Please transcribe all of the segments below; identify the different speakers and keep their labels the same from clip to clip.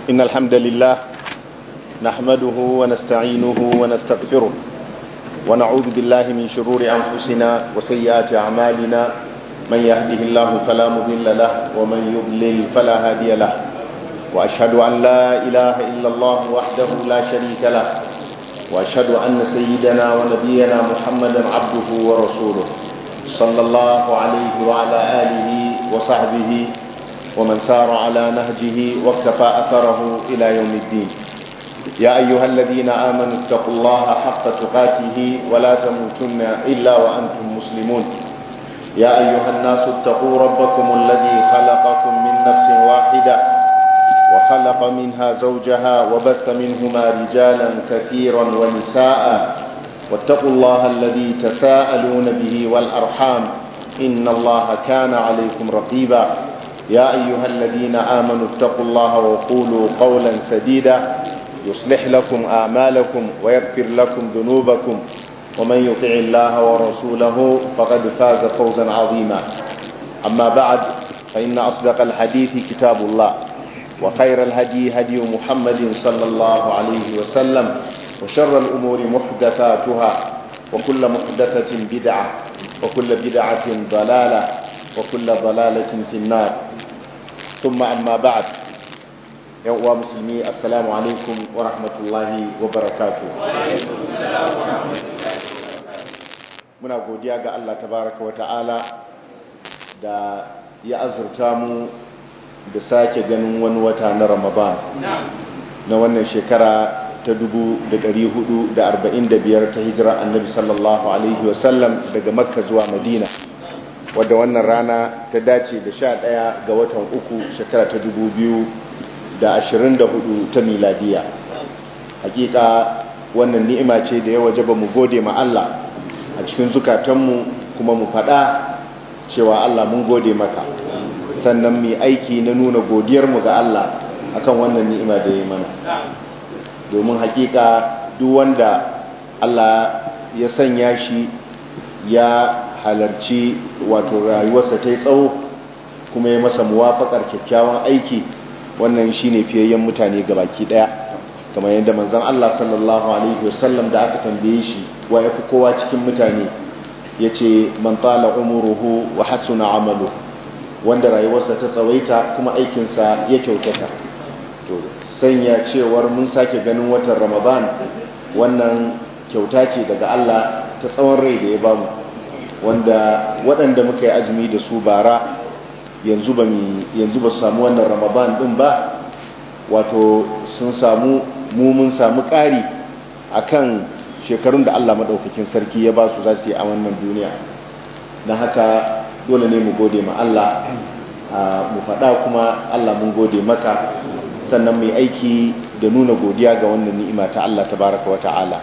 Speaker 1: إن الحمد لله نحمده ونستعينه ونستغفره ونعوذ بالله من شرور أنفسنا وسيئات أعمالنا من يهده الله فلا مضل له ومن يضلل فلا هادي له وأشهد أن لا إله إلا الله وحده لا شريك له وأشهد أن سيدنا ونبينا محمدا عبده ورسوله صلى الله عليه وعلى آله وصحبه ومن سار على نهجه واكتفى أثره إلى يوم الدين يا أيها الذين آمنوا اتقوا الله حق تقاته ولا تموتن إلا وأنتم مسلمون يا أيها الناس اتقوا ربكم الذي خلقكم من نفس واحدة وخلق منها زوجها وبث منهما رجالا كثيرا ونساء واتقوا الله الذي تساءلون به والأرحام إن الله كان عليكم رقيبا يا أيها الذين آمنوا اتقوا الله وقولوا قولا سديدا يصلح لكم أعمالكم ويغفر لكم ذنوبكم ومن يطع الله ورسوله فقد فاز فوزا عظيما أما بعد فإن أصدق الحديث كتاب الله وخير الهدي هدي محمد صلى الله عليه وسلم وشر الأمور محدثاتها وكل محدثة بدعة وكل بدعة ضلالة وكل ضلالة في النار ثم أما بعد يوم مسلمي السلام عليكم ورحمة الله وبركاته muna godiya ga Allah tabaraka wa ta'ala da ya azurta mu da sake ganin wani wata na Ramadan na wannan shekara ta 445 ta hijira annabi sallallahu alaihi wasallam daga makka zuwa madina wadda wannan rana ta dace da sha ɗaya ga watan uku shekara ta dubu biyu da ashirin da hudu ta miladiya hakika wannan ni'ima ce da ya waje ba mu gode ma Allah a cikin zukatanmu kuma mu faɗa cewa Allah mun gode maka sannan mu aiki na nuna godiyarmu ga Allah akan wannan ni'ima da ya mana domin hakika duk wanda Allah ya sanya shi ya halarci wato rayuwarsa ta yi tsawo kuma ya masa muwafakar kyakkyawan aiki wannan shine fiyayyen mutane baki daya kamar yadda manzon Allah sallallahu alaihi wasallam da aka tambaye shi wa yafi kowa cikin mutane yace man tala umuruhu wa hasuna amalu wanda rayuwarsa ta tsawaita kuma aikinsa ya kyautata to sanya cewar mun sake ganin watan Ramadan wannan kyauta ce daga Allah ta tsawon rai da ya bamu wanda waɗanda muka yi azumi da su bara yanzu ba yanzu ba su samu wannan ramadan ɗin ba wato sun samu mu mun samu ƙari akan shekarun da Allah maɗaukakin sarki ya ba su za su yi a wannan duniya na haka dole ne mu gode ma Allah mu faɗa kuma Allah mun gode maka sannan mai aiki da nuna godiya ga wannan ni'ima ta Allah tabaraka wa ta'ala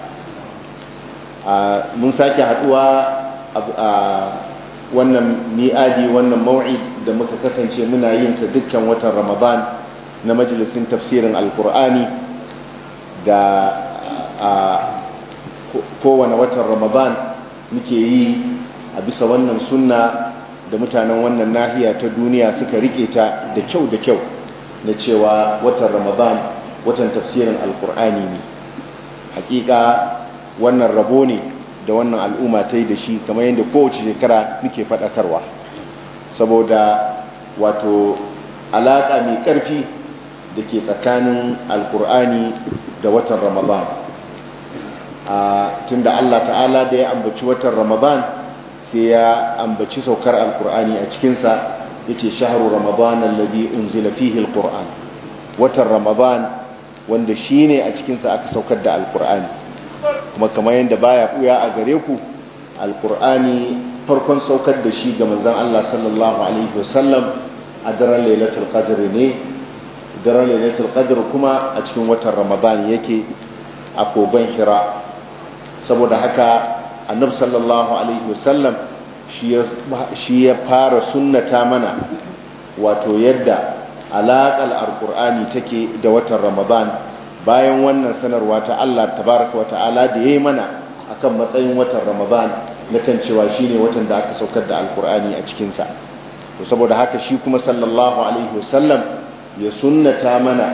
Speaker 1: mun sake haɗuwa a wannan mi'adi wannan mau'id da muka kasance muna yin sa dukkan watan ramadan na majalisin tafsirin alkur'ani da a kowane watan ramadan muke yi a bisa wannan sunna da mutanen wannan nahiya ta duniya suka rike ta da kyau da kyau na cewa watan ramadan watan tafsirin alkur'ani ne hakika wannan rabo ne da wannan al'umma ta yi da shi kamar yadda kowace shekara muke faɗakarwa saboda wato alaƙa mai ƙarfi da ke tsakanin alkur'ani da watan ramadan a tunda allah ta'ala da ya ambaci watan ramadan sai ya ambaci saukar alkur'ani a cikinsa ya ce shaharu ramadan alladhi unzila fihi alkur'an watan ramadan wanda shine a cikinsa aka saukar da alkur'ani kuma kamar yadda baya buya a gare ku alkur'ani farkon saukar da shi ga manzon Allah sallallahu alaihi wasallam a daren lailatul qadr ne daren lailatul qadr kuma a cikin watan ramadan yake a kogon hira saboda haka annabi sallallahu alaihi wasallam shi ya fara sunnata mana wato yadda alaƙar alkur'ani take da watan ramadan bayan wannan sanarwa ta Allah tabaraka wata'ala da yayi mana akan matsayin watan Ramadan na kan cewa shine watan da aka saukar da Alkur'ani a cikin sa to saboda haka shi kuma sallallahu alaihi wasallam ya sunnata mana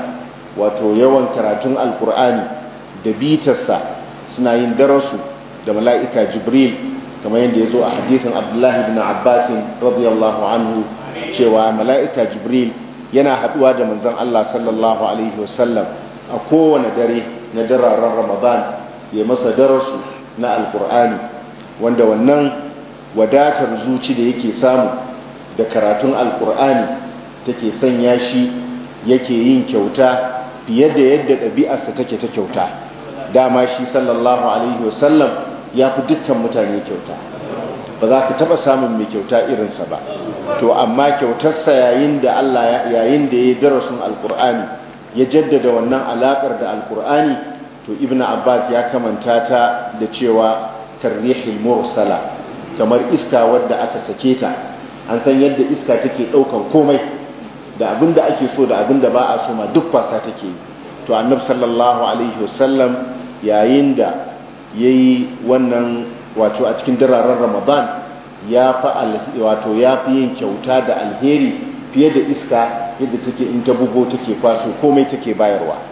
Speaker 1: wato yawan karatun alkur'ani da bitarsa suna yin darasu da mala'ika jibril kamar yadda ya zo a hadithin abdullahi bin abbasin radiyallahu anhu cewa mala'ika jibril yana haɗuwa da manzon Allah sallallahu alaihi wasallam a kowane dare na dararen ramadan ya masa darasu na alkur'ani wanda wannan wadatar zuci da yake samu da karatun alkur'ani take sanya shi yake yin kyauta fiye da yadda ɗabi'arsa take ta kyauta dama shi sallallahu alaihi wasallam ya fi dukkan mutane kyauta ba za ka taɓa samun mai kyauta irinsa ba to amma kyautarsa yayin da Allah yayin da ya yi darasin alkur'ani ya jaddada wannan alaƙar da alkur'ani to ibn abbas ya kamanta ta da cewa karrihil mursala kamar iska wadda aka sake ta an san yadda iska take ɗaukan komai da abin da ake so da abin da ba a so ma duk kwasa take yi to annabi sallallahu alaihi wasallam yayin da yayi wannan wato a cikin dararen ramadan ya fa wato ya fi yin kyauta da alheri fiye da iska yadda take in ta bugo take kwaso komai take bayarwa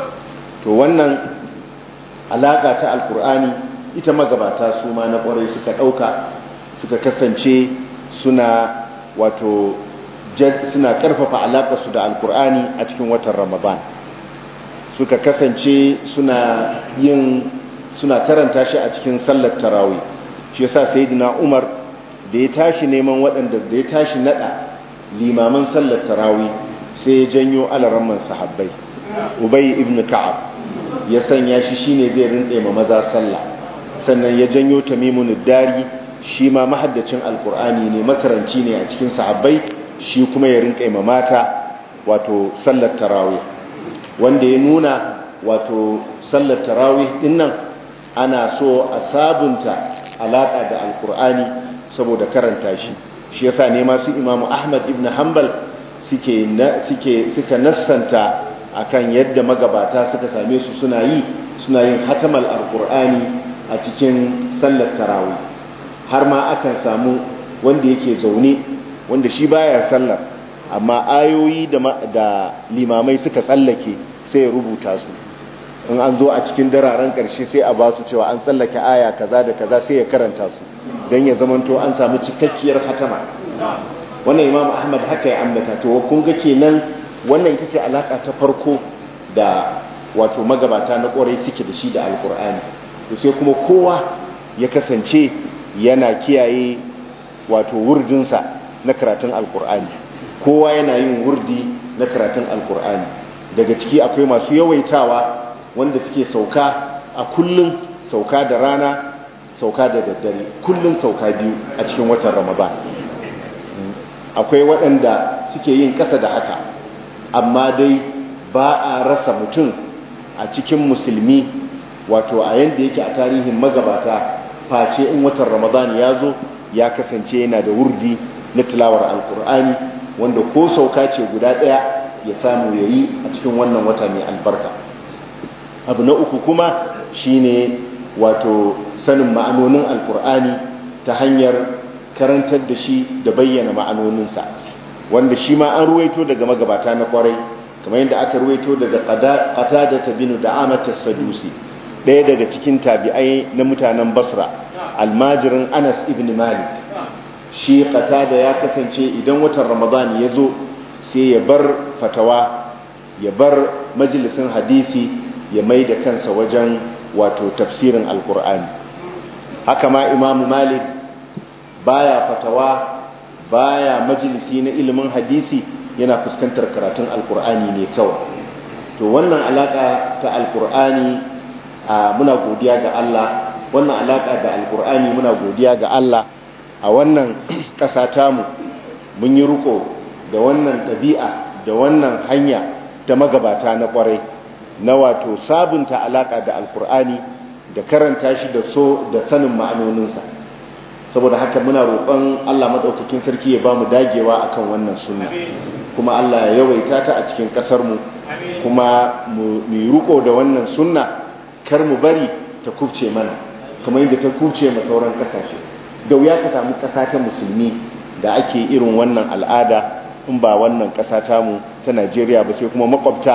Speaker 1: to wannan alaka ta alkur'ani ita magabata su ma na kwarai suka ɗauka suka kasance suna wato suna ƙarfafa alaƙarsu da alkur'ani a cikin watan ramadan suka kasance suna yin suna karanta shi a cikin sallar tarawih shi yasa sayyidina umar da ya tashi neman waɗanda da ya tashi nada limaman sallar tarawih sai ya janyo alaramman sahabbai ubay ibn ka'ab ya sanya shi shine zai rinɗe ma maza sallah sannan ya janyo tamimun dari shi ma mahaddacin alkur'ani ne makaranci ne a cikin sahabbai shi kuma ya rinƙe ma mata wato sallar tarawih wanda ya nuna wato sallar tarawih dinnan ana so a sabunta alaƙa da alkur'ani saboda karanta shi shi yasa ne masu imamu ahmad ibn hanbal suke suke suka nassanta akan yadda magabata suka same su suna yi suna yin hatamal alkur'ani a cikin sallar tarawih har ma akan samu wanda yake zaune wanda shi baya sallar amma ayoyi da, da limamai suka tsallake sai ya rubuta su in an zo a cikin dararen ƙarshe sai a ba su cewa an tsallake aya kaza da kaza sai ya karanta su don ya zamanto an samu cikakkiyar hatama wannan imam ahmad haka ya ambata to kun ga kenan wannan ita ce alaka ta farko da wato magabata na ƙwarai suke da shi da alkur'ani to sai kuma kowa ya kasance yana kiyaye wato wurdinsa na karatun alkur'ani kowa yana yin wurdi na karatun alkur'ani daga ciki akwai masu yawaitawa wanda suke sauka a kullum sauka da rana sauka da daddare kullum sauka biyu a cikin watan ramadan akwai waɗanda suke yin ƙasa da haka amma dai ba a rasa mutum a cikin musulmi wato a yanda yake a tarihin magabata face in watan ramadan ya zo ya kasance yana da wurdi na tilawar alkur'ani wanda ko sauka ce guda ɗaya ya samu ya yi a cikin wannan wata mai albarka abu na uku kuma shine wato sanin ma'anonin alkur'ani ta hanyar karantar da shi da bayyana ma'anoninsa wanda shi ma an ruwaito daga magabata na kwarai kamar yadda aka ruwaito daga qatada ta binu da amata sadusi ɗaya daga cikin tabi'ai na mutanen basra almajirin anas ibn malik shi qatada ya kasance idan watan ramadan ya zo sai ya bar fatawa ya bar majalisin hadisi ya mai da kansa wajen wato tafsirin alkur'ani haka ma imamu malik baya fatawa baya majalisi na ilimin hadisi yana fuskantar karatun alkur'ani ne kawai to wannan alaka ta alkur'ani muna godiya ga Allah wannan alaka da alkur'ani muna godiya ga Allah a wannan ƙasa tamu mun yi riko da wannan ɗabi'a da wannan hanya ta magabata na ƙwarai na wato sabunta alaka da alkur'ani da karanta shi da so da sanin ma'anoninsa saboda haka muna roƙon Allah maɗaukakin sarki ya ba mu dagewa akan wannan sunna kuma Allah ya yawaita ta a cikin ƙasarmu kuma mu yi riko da wannan sunna kar mu bari ta kubce mana kamar yadda ta kubce ma sauran ƙasashe da wuya ka samu ƙasa ta musulmi da ake irin wannan al'ada in ba wannan ƙasa tamu ta Najeriya ba sai kuma makwabta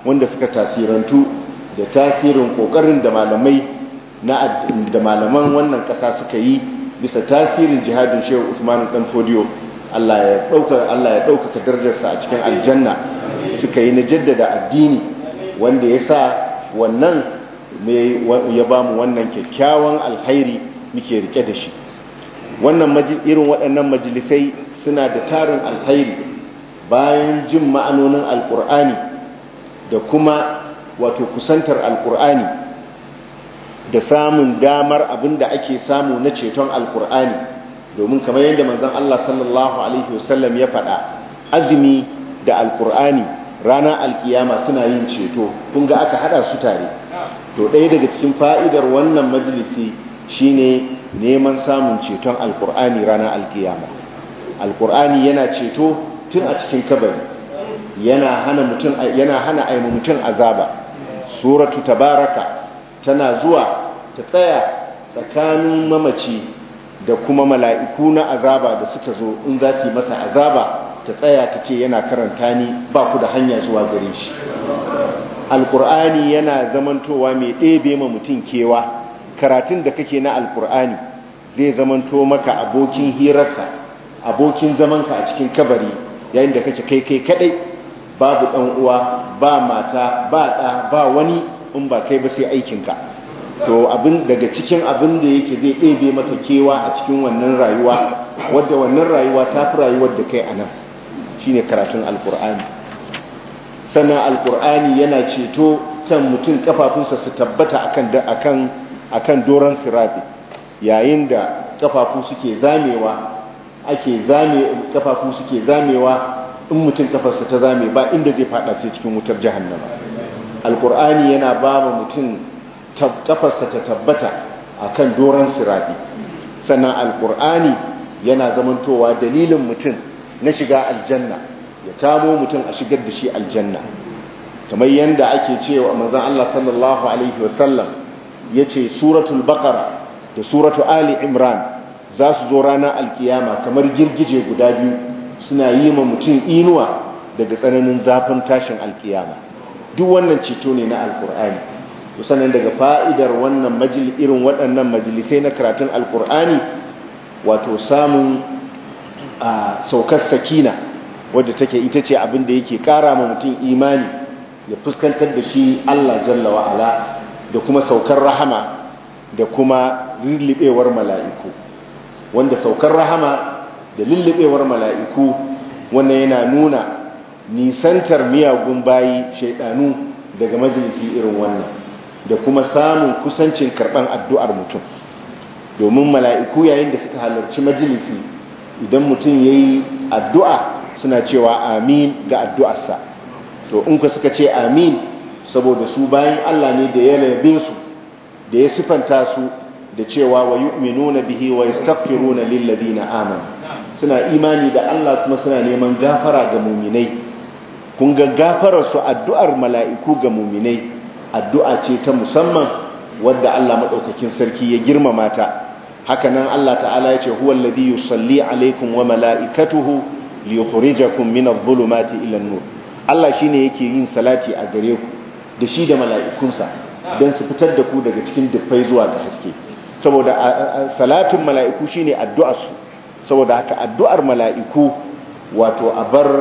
Speaker 1: wanda suka tasirantu da tasirin kokarin da malamai na da malaman wannan kasa suka yi bisa tasirin jihadin Shehu Usman dan Fodiyo Allah ya dauka Allah ya dauka darajarsa a cikin aljanna suka yi na jaddada addini wanda ya sa wannan ya ba mu wannan kyakkyawan alhairi muke rike da shi wannan irin waɗannan majalisai suna da tarin alhairi bayan jin ma'anonin alkur'ani da kuma wato kusantar alkur'ani da samun damar abin da ake samu na ceton alkur'ani domin kamar yadda manzon Allah sallallahu alaihi wasallam ya faɗa azumi da alkur'ani ranar alkiyama suna yin ceto kun ga aka hada su tare to ɗaya daga cikin fa'idar wannan majalisi shine neman samun ceton alkur'ani ranar alkiyama alkur'ani yana ceto tun a cikin kabari yana hana mutum yana hana aimu mutum azaba suratu tabaraka tana zuwa ta tsaya tsakanin mamaci da kuma mala'iku na azaba da suka zo in za su yi masa azaba ta tsaya ta ce yana karanta ni ba ku da hanya zuwa gare shi alkur'ani yana zamantowa mai ɗebe ma mutum kewa karatun da kake na alkur'ani zai zamanto maka abokin hirarka abokin zamanka a cikin kabari yayin da kake kai kai kadai babu ɗan uwa ba mata ba ɗa ba wani in ba kai ba sai aikinka to abin daga cikin abin da yake zai ɗebe maka kewa a cikin wannan rayuwa wadda wannan rayuwa ta fi rayuwar da kai a nan shine karatun alkur'ani sannan alkur'ani yana ceto kan mutum kafafunsa su tabbata akan akan akan doron sirabi yayin da kafafu suke zamewa ake zame kafafu suke zamewa in mutum kafarsa ta zame ba inda zai fada sai cikin wutar jahannama alkur'ani yana ba mutum kafarsa ta tabbata akan doron sirabi sannan alkur'ani yana zamantowa dalilin mutum na shiga aljanna ya kamo mutum a shigar da shi aljanna kamar yadda ake cewa manzon Allah sallallahu alaihi wasallam yace suratul baqara da suratul ali imran za su zo ranar alkiyama kamar girgije guda biyu suna yi ma mutum inuwa daga tsananin zafin tashin alkiyama duk wannan ceto ne na alkur'ani to sannan daga fa'idar wannan majlis irin waɗannan majalisai na karatun alkur'ani wato samun a saukar sakina wadda take ita ce abin da yake kara ma mutum imani ya fuskantar da shi Allah jalla wa'ala da kuma saukar rahama da kuma lullubewar mala'iku wanda saukar rahama da lullubewar mala'iku wannan yana nuna nisantar miyagun bayi shaidanu daga majalisi irin wannan da kuma samun kusancin karban addu'ar mutum domin mala'iku yayin da suka halarci majalisi idan mutum ya yi addu'a suna cewa amin ga addu'arsa to in ku suka ce amin saboda su bayan Allah ne da ya labe su da ya sifanta su da cewa wa yu'minuna bihi wa yastaghfiruna lil ladina amanu suna imani da Allah kuma suna neman gafara ga muminai kun ga gafarar su addu'ar mala'iku ga muminai addu'a ce ta musamman wadda Allah madaukakin sarki ya girmama ta haka nan Allah ta'ala ya ce huwa alladhi yusalli alaikum wa mala'ikatuhu liyukhrijakum min adh-dhulumati ila an-nur Allah shine yake yin salati a gare ku da shi da mala'ikunsa dan su fitar da ku daga cikin dufai zuwa ga haske saboda salatin mala'iku shine addu'ar su saboda haka addu'ar mala'iku wato a bar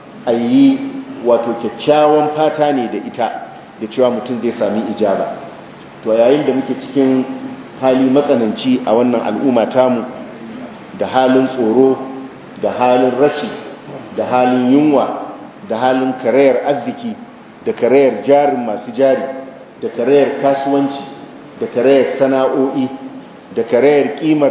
Speaker 1: ayi wato kyakkyawan fata ne da ita da cewa mutum zai sami ijaba to yayin da muke cikin hali matsananci a wannan al'umma tamu da halin tsoro da halin rashi da halin yunwa da halin karayar arziki da karayar jarin masu jari da karayar kasuwanci da karayar sana'o'i da karayar kimar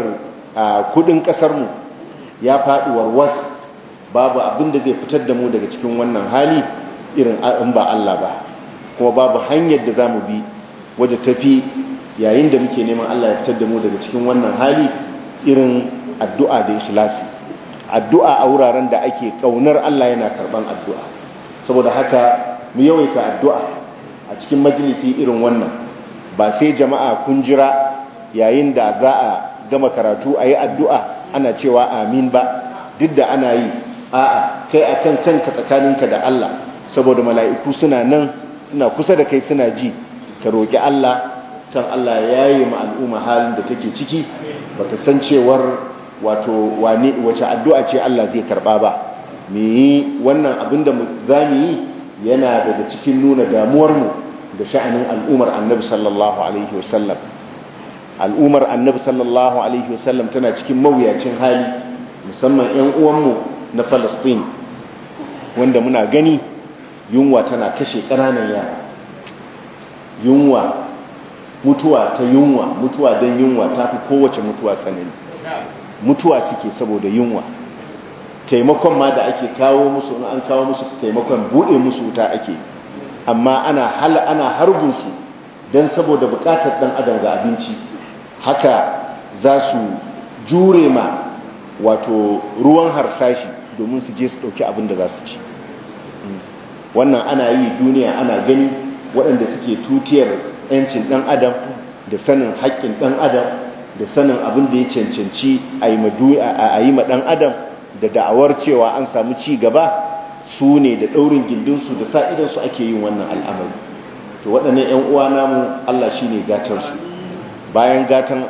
Speaker 1: kudin kasarmu ya faɗi warwas babu abin da zai fitar da mu daga cikin wannan hali irin in ba Allah ba kuma babu hanyar da za mu bi wadda tafi yayin da muke neman Allah ya fitar da mu daga cikin wannan hali irin addu'a da ikhlasi addu'a a wuraren da ake kaunar Allah yana karban addu'a saboda haka mu yawaita addu'a a cikin majalisi irin wannan ba sai jama'a kun jira yayin da za a gama karatu a yi addu'a ana cewa amin ba duk da ana yi a'a kai a kan kanka tsakaninka da Allah saboda mala'iku suna nan suna kusa da kai suna ji ka roƙi Allah kan Allah ya yi ma al'umma halin da take ciki baka san cewar wato wane wace addu'a ce Allah zai karba ba me yi wannan abin da za mu yi yana daga cikin nuna damuwarmu da sha'anin al'ummar annabi sallallahu alaihi wasallam al'ummar annabi sallallahu alaihi wasallam tana cikin mawuyacin hali musamman 'yan uwanmu na falastin wanda muna gani yunwa tana kashe ƙananan yara yunwa mutuwa ta yunwa mutuwa don yunwa ta fi kowace mutuwa tsanani mutuwa suke saboda yunwa taimakon ma da ake kawo musu an kawo musu taimakon buɗe musu wuta ake amma ana hal ana harbinsu don saboda buƙatar ɗan adam ga abinci haka za su jure ma wato ruwan harsashi domin su je su ɗauki abin da za su ci wannan ana yi duniya ana gani waɗanda suke tutiyar 'yancin ɗan adam da sanin haƙƙin ɗan adam da sanin abin da ya cancanci a yi ma ɗan adam da da'awar cewa an samu ci gaba su ne da ɗaurin gindinsu da sa idansu ake yin wannan al'amari to waɗannan 'yan uwa namu Allah shi ne gatarsu bayan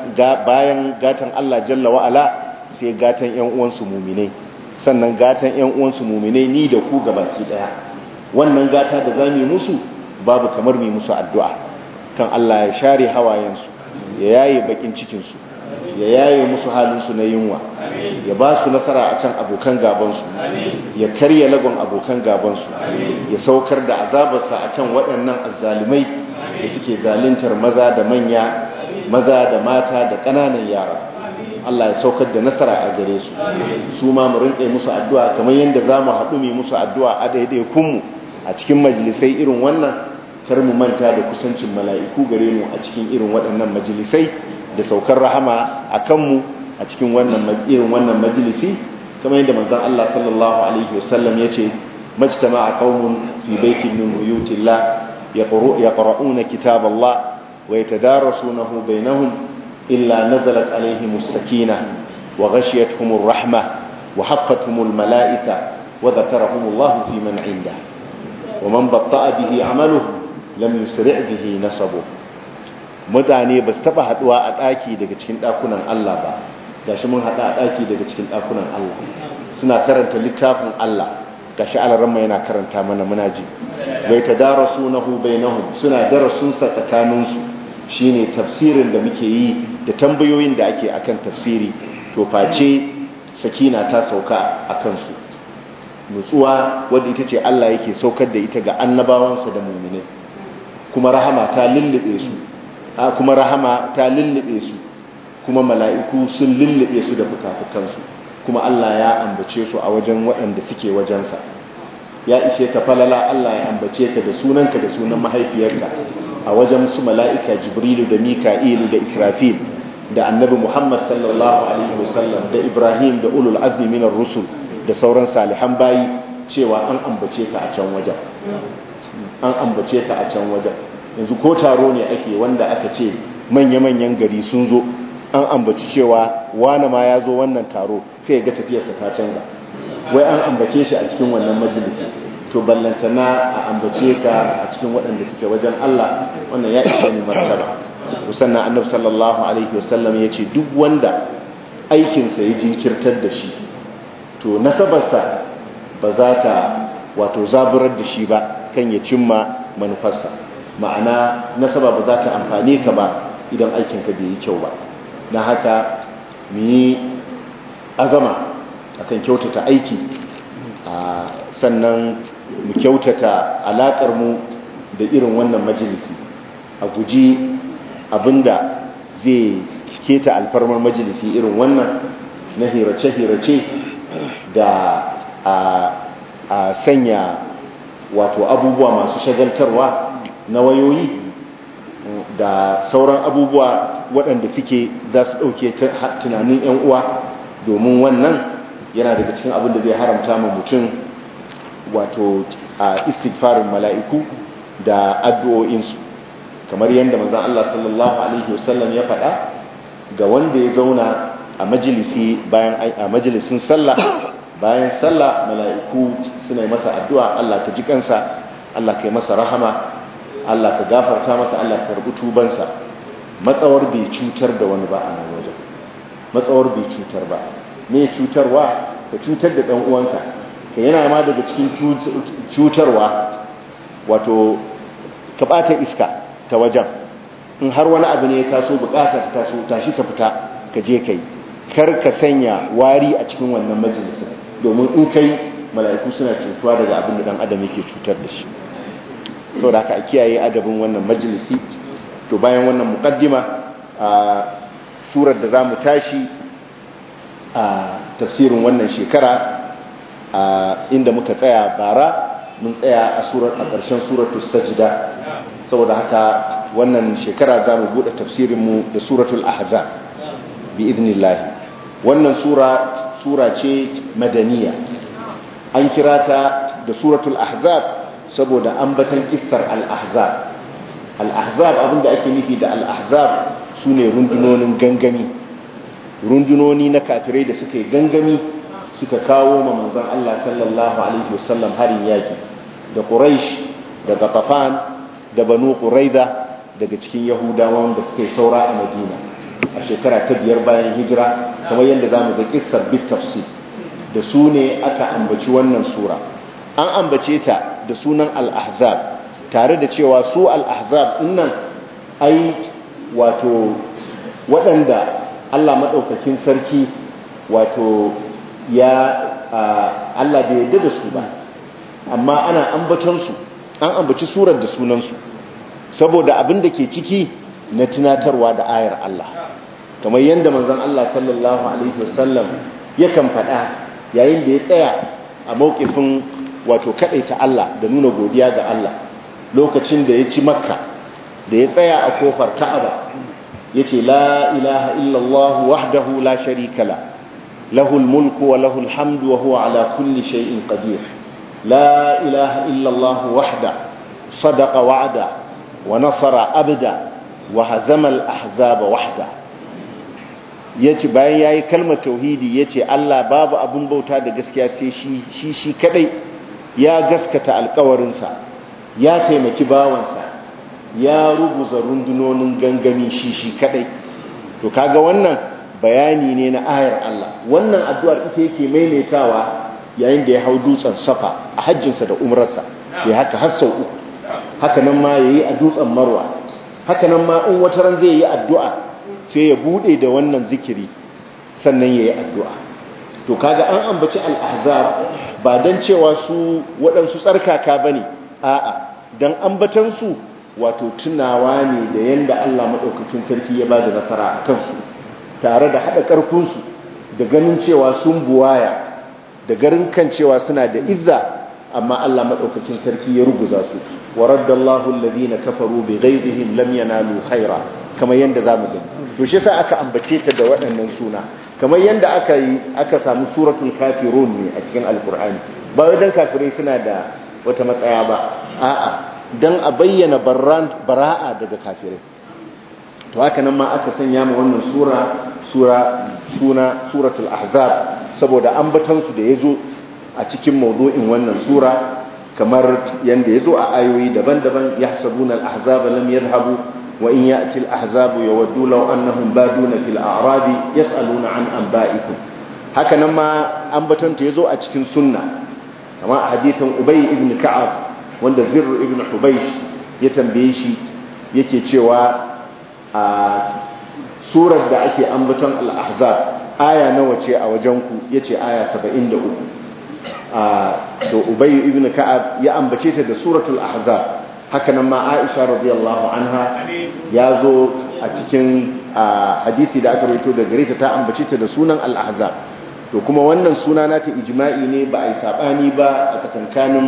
Speaker 1: gatan Allah jalla wa'ala sai gatan 'yan uwansu muminai sannan gatan 'yan uwansu muminai ni da ku gabaki ɗaya wannan gata da za mu yi musu babu kamar mu musu addu'a kan Allah ya share hawayensu ya yaye bakin cikinsu ya yaye musu halinsu na yunwa ya ba su nasara akan abokan gabansu ya karya lagon abokan gabansu ya saukar da azabarsa akan waɗannan azzalumai da suke zaluntar maza da manya maza da mata da ƙananan yara Allah ya saukar da nasara a gare su su ma mu rinƙe musu addu'a kamar yadda za mu haɗu mu musu addu'a a daidaikunmu a cikin majalisai irin wannan kar mu manta da kusancin mala'iku gare mu a cikin irin waɗannan majalisai da saukar rahama a kanmu a cikin wannan irin wannan majalisi kamar yadda manzon Allah sallallahu alaihi wasallam yace majtama'a qaumun fi baitin min buyutillah yaqra'una kitaballah wa yatadarasunahu bainahum illa nazalat alaihimus sakinah wa ghashiyatuhumur rahmah wa haffatuhumul mala'ika wa dhakarahumullahu fi man 'indah wa man batta'a bihi 'amaluhu lam yusri' bihi nasabu mutane ba su taba haduwa a daki daga cikin dakunan Allah ba gashi mun hada a daki daga cikin dakunan Allah suna karanta littafin Allah gashi alaramma yana karanta mana muna ji bai tadarasunahu bainahum suna darasun sa tsakanin su shine tafsirin da muke yi da tambayoyin da ake akan tafsiri to face sakina ta sauka akan su nutsuwa wadda ita ce Allah yake saukar da ita ga annabawansa da muminai kuma rahama ta lullube su kuma rahama ta lullube su kuma mala'iku sun lullube su da fukafukansu kuma Allah ya ambace su a wajen waɗanda suke wajensa ya ishe ka falala Allah ya ambace ka da sunanka da sunan mahaifiyarka a wajen su mala'ika jibrilu da mika'ilu da israfil da annabi muhammad sallallahu alaihi wasallam da ibrahim da ulul azmi minar rusul da sauran salihan bayi cewa an ambace ka a can wajen an ambace ka a can wajen yanzu ko taro ne ake wanda aka ce manya-manyan gari sun zo an ambaci cewa wane ma ya zo wannan taro sai ga tafiyarsa ta canza wai an ambace shi a cikin wannan majalisi to ballantana a ambace ka a cikin waɗanda suke wajen Allah wannan ya ishe ni martaba sannan annabi sallallahu alaihi wasallam ya ce duk wanda aikinsa ya jinkirtar da shi to nasabarsa ba za ta wato zaburar da shi ba kan ya cimma manufarsa ma'ana nasaba ba za ta amfane ka ba idan aikinka bai yi kyau ba na haka mu yi azama akan kyautata aiki sannan mu kyautata alaƙar mu da irin wannan majalisi a guji abinda zai keta alfarmar majalisi irin wannan na hirace-hirace da a sanya wato abubuwa masu shagaltarwa na wayoyi da sauran abubuwa waɗanda suke za su ɗauke tunanin 'yan uwa domin wannan yana daga cikin abin da zai haramta ma mutum wato a istighfarin mala'iku da addu'o'insu kamar yadda manzon Allah sallallahu alaihi wasallam ya faɗa ga wanda ya zauna a majalisi bayan a majalisin sallah bayan sallah mala'iku suna yi masa addu'a Allah ka ji kansa Allah ka yi masa rahama Allah ka gafarta masa Allah ka karbi tubansa matsawar bai cutar da wani ba a nan wajen matsawar bai cutar ba me cutarwa ka cutar da dan uwanka ka yana ma daga cikin cutarwa wato ka bata iska ta wajen in har wani abu ne ya taso bukata ta taso tashi ka fita ka je kai kar ka sanya wari a cikin wannan majalisar domin in kai mala'iku suna cutuwa daga abin da dan adam yake cutar da shi to da haka a kiyaye adabin wannan majalisi to bayan wannan muqaddima a surar da zamu tashi a tafsirin wannan shekara a inda muka tsaya bara mun tsaya a surar a ƙarshen suratul sajda saboda haka wannan shekara za mu buɗe tafsirinmu da suratul ahzab bi idnillahi wannan sura sura ce madaniya an kira ta da suratul ahzab saboda ambatan kissar al-ahzab al-ahzab abinda ake nufi da al-ahzab sune rundunonin gangami rundunoni na kafirai da suka yi gangami suka kawo ma manzon Allah sallallahu alaihi wasallam harin yaki da quraish da gatafan da banu quraida daga cikin yahudawan da suka yi saura a madina a shekara ta biyar bayan hijira kamar yadda za mu ga kissar bit tafsir da su ne aka ambaci wannan sura an ambace ta da sunan al-ahzab tare da cewa su al-ahzab nan ai wato waɗanda Allah maɗaukakin sarki wato ya Allah bai yarda da su ba amma ana ambatonsu an ambaci surar da sunansu saboda abin da ke ciki na tunatarwa da ayar Allah kamar yadda manzon Allah sallallahu alaihi wasallam yakan faɗa yayin da ya tsaya a mawkifin wato ta Allah da nuna godiya ga Allah lokacin da ya ci makka da ya tsaya a kofar ka'aba yace la ilaha illallah wahdahu la sharika la lahul mulku wa lahul hamdu wa huwa ala kulli shay'in qadir la ilaha illallah wahda sadaqa wa'da wa nasara abda wa hazama al-ahzaba wahda yace bayan yayi kalmar tauhidi yace Allah babu abun bauta da gaskiya sai shi shi shi kadai ya gaskata alƙawarinsa ya taimaki bawansa ya rubuza rundunonin gangami shi shi kadai to kaga wannan bayani ne na ayar Allah wannan addu'ar ita yake maimaitawa yayin da ya hau dutsen safa a hajjinsa da umrarsa ya haka har sau uku haka nan ma yayi a dutsen marwa haka nan ma in wata ran zai yi addu'a sai ya bude da wannan zikiri sannan yayi addu'a to kaga an ambaci al-ahzab ba dan cewa su waɗansu tsarkaka bane a'a dan ambatan su wato tunawa ne da yanda Allah madaukakin sarki ya bada nasara a kansu tare da hada karfin su da ganin cewa sun buwaya da garin kan cewa suna da izza amma Allah madaukakin sarki ya ruguza su wa raddallahu alladhina kafaru bighayrihim lam yanalu khaira kamar yanda zamu gani to shi yasa aka ambace ta da waɗannan suna kamar yanda aka yi aka samu suratul kafirun ne a cikin alqur'ani ba wai dan kafirai suna da wata matsaya ba a'a dan a bayyana barran bara'a daga kafirai to haka nan ma aka sanya ma wannan sura sura suna suratul ahzab saboda ambatansu da yazo a cikin mawdu'in wannan sura kamar yanda yazo a ayoyi daban-daban yahsabuna al-ahzaba lam yadhhabu wa in ya'ti al-ahzabu yawaddu law annahum baduna fil a'radi yas'aluna an anba'ikum haka nan ma ambatanta yazo a cikin sunna kamar a hadithin ubay ibn ka'ab wanda zirr ibn hubaysh ya tambaye shi yake cewa a surar da ake ambaton al-ahzab aya nawa ce a wajenku yace aya 73 to ubay ibn ka'ab ya ambace ta da suratul ahzab haka nan ma aisha radiyallahu anha ya zo a cikin hadisi da aka rawaito da gare ta ta ambace ta da sunan al-ahzab to kuma wannan suna nata ijma'i ne ba a yi sabani ba a tsakankanin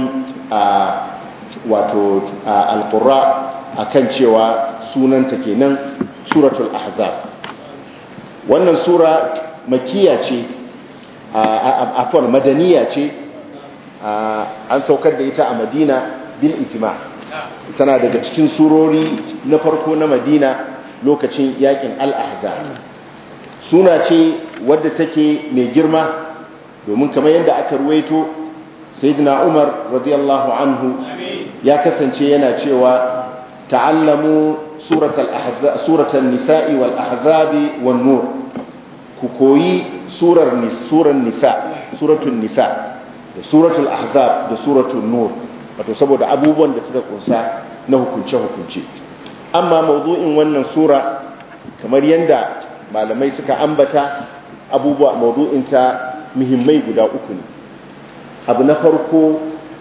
Speaker 1: wato al-qurra akan cewa sunanta kenan suratul ahzab wannan sura makiya ce afwan madaniya ce an saukar da ita a madina bil ijma tana daga cikin surori na farko na madina lokacin yakin al-ahzab suna ce wadda take mai girma domin kamar yadda aka ruwaito sayyidina umar radiyallahu anhu ya kasance yana cewa ta'allamu suratul nisa'i wal ahzabi wan nur ku koyi surar surar nisa suratul nisa da suratul ahzab da suratul nur wato saboda abubuwan da suka kunsa na hukunce hukunce amma mawdu'in wannan sura kamar yanda malamai suka ambata abubuwa mawdu'in ta muhimmai guda uku ne abu na farko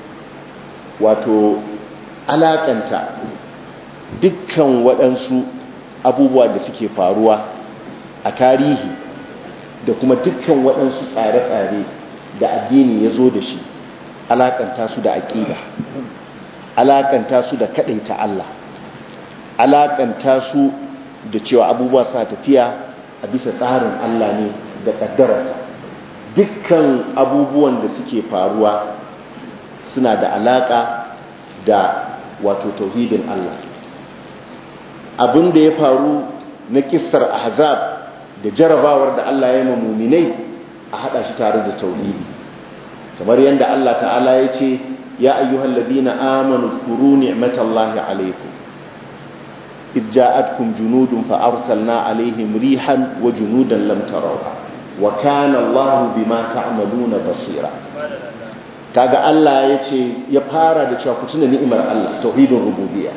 Speaker 1: wato alakanta dukkan waɗansu abubuwa da suke faruwa a tarihi da kuma dukkan waɗansu tsare-tsare da addini ya zo da shi alakanta su da aƙida alakanta su da kaɗaita Allah alakanta su da cewa abubuwa suna tafiya a bisa tsarin Allah ne da ƙaddararsa dukkan abubuwan da suke faruwa suna da alaƙa da wato tauhidin Allah abin da ya faru na kissar ahzab da jarabawar da Allah ya yi muminai a hada shi tare da tauhidi kamar yadda Allah ta'ala ya ce ya ayyuhal ladina amanu zkuru ni'matallahi alaykum id ja'atkum junudun fa arsalna alaihim rihan wa junudan lam tarawha wa kana Allah bima ta'maluna basira kaga Allah ya ce ya fara da cewa ku tuna ni'imar Allah tauhidin rububiyya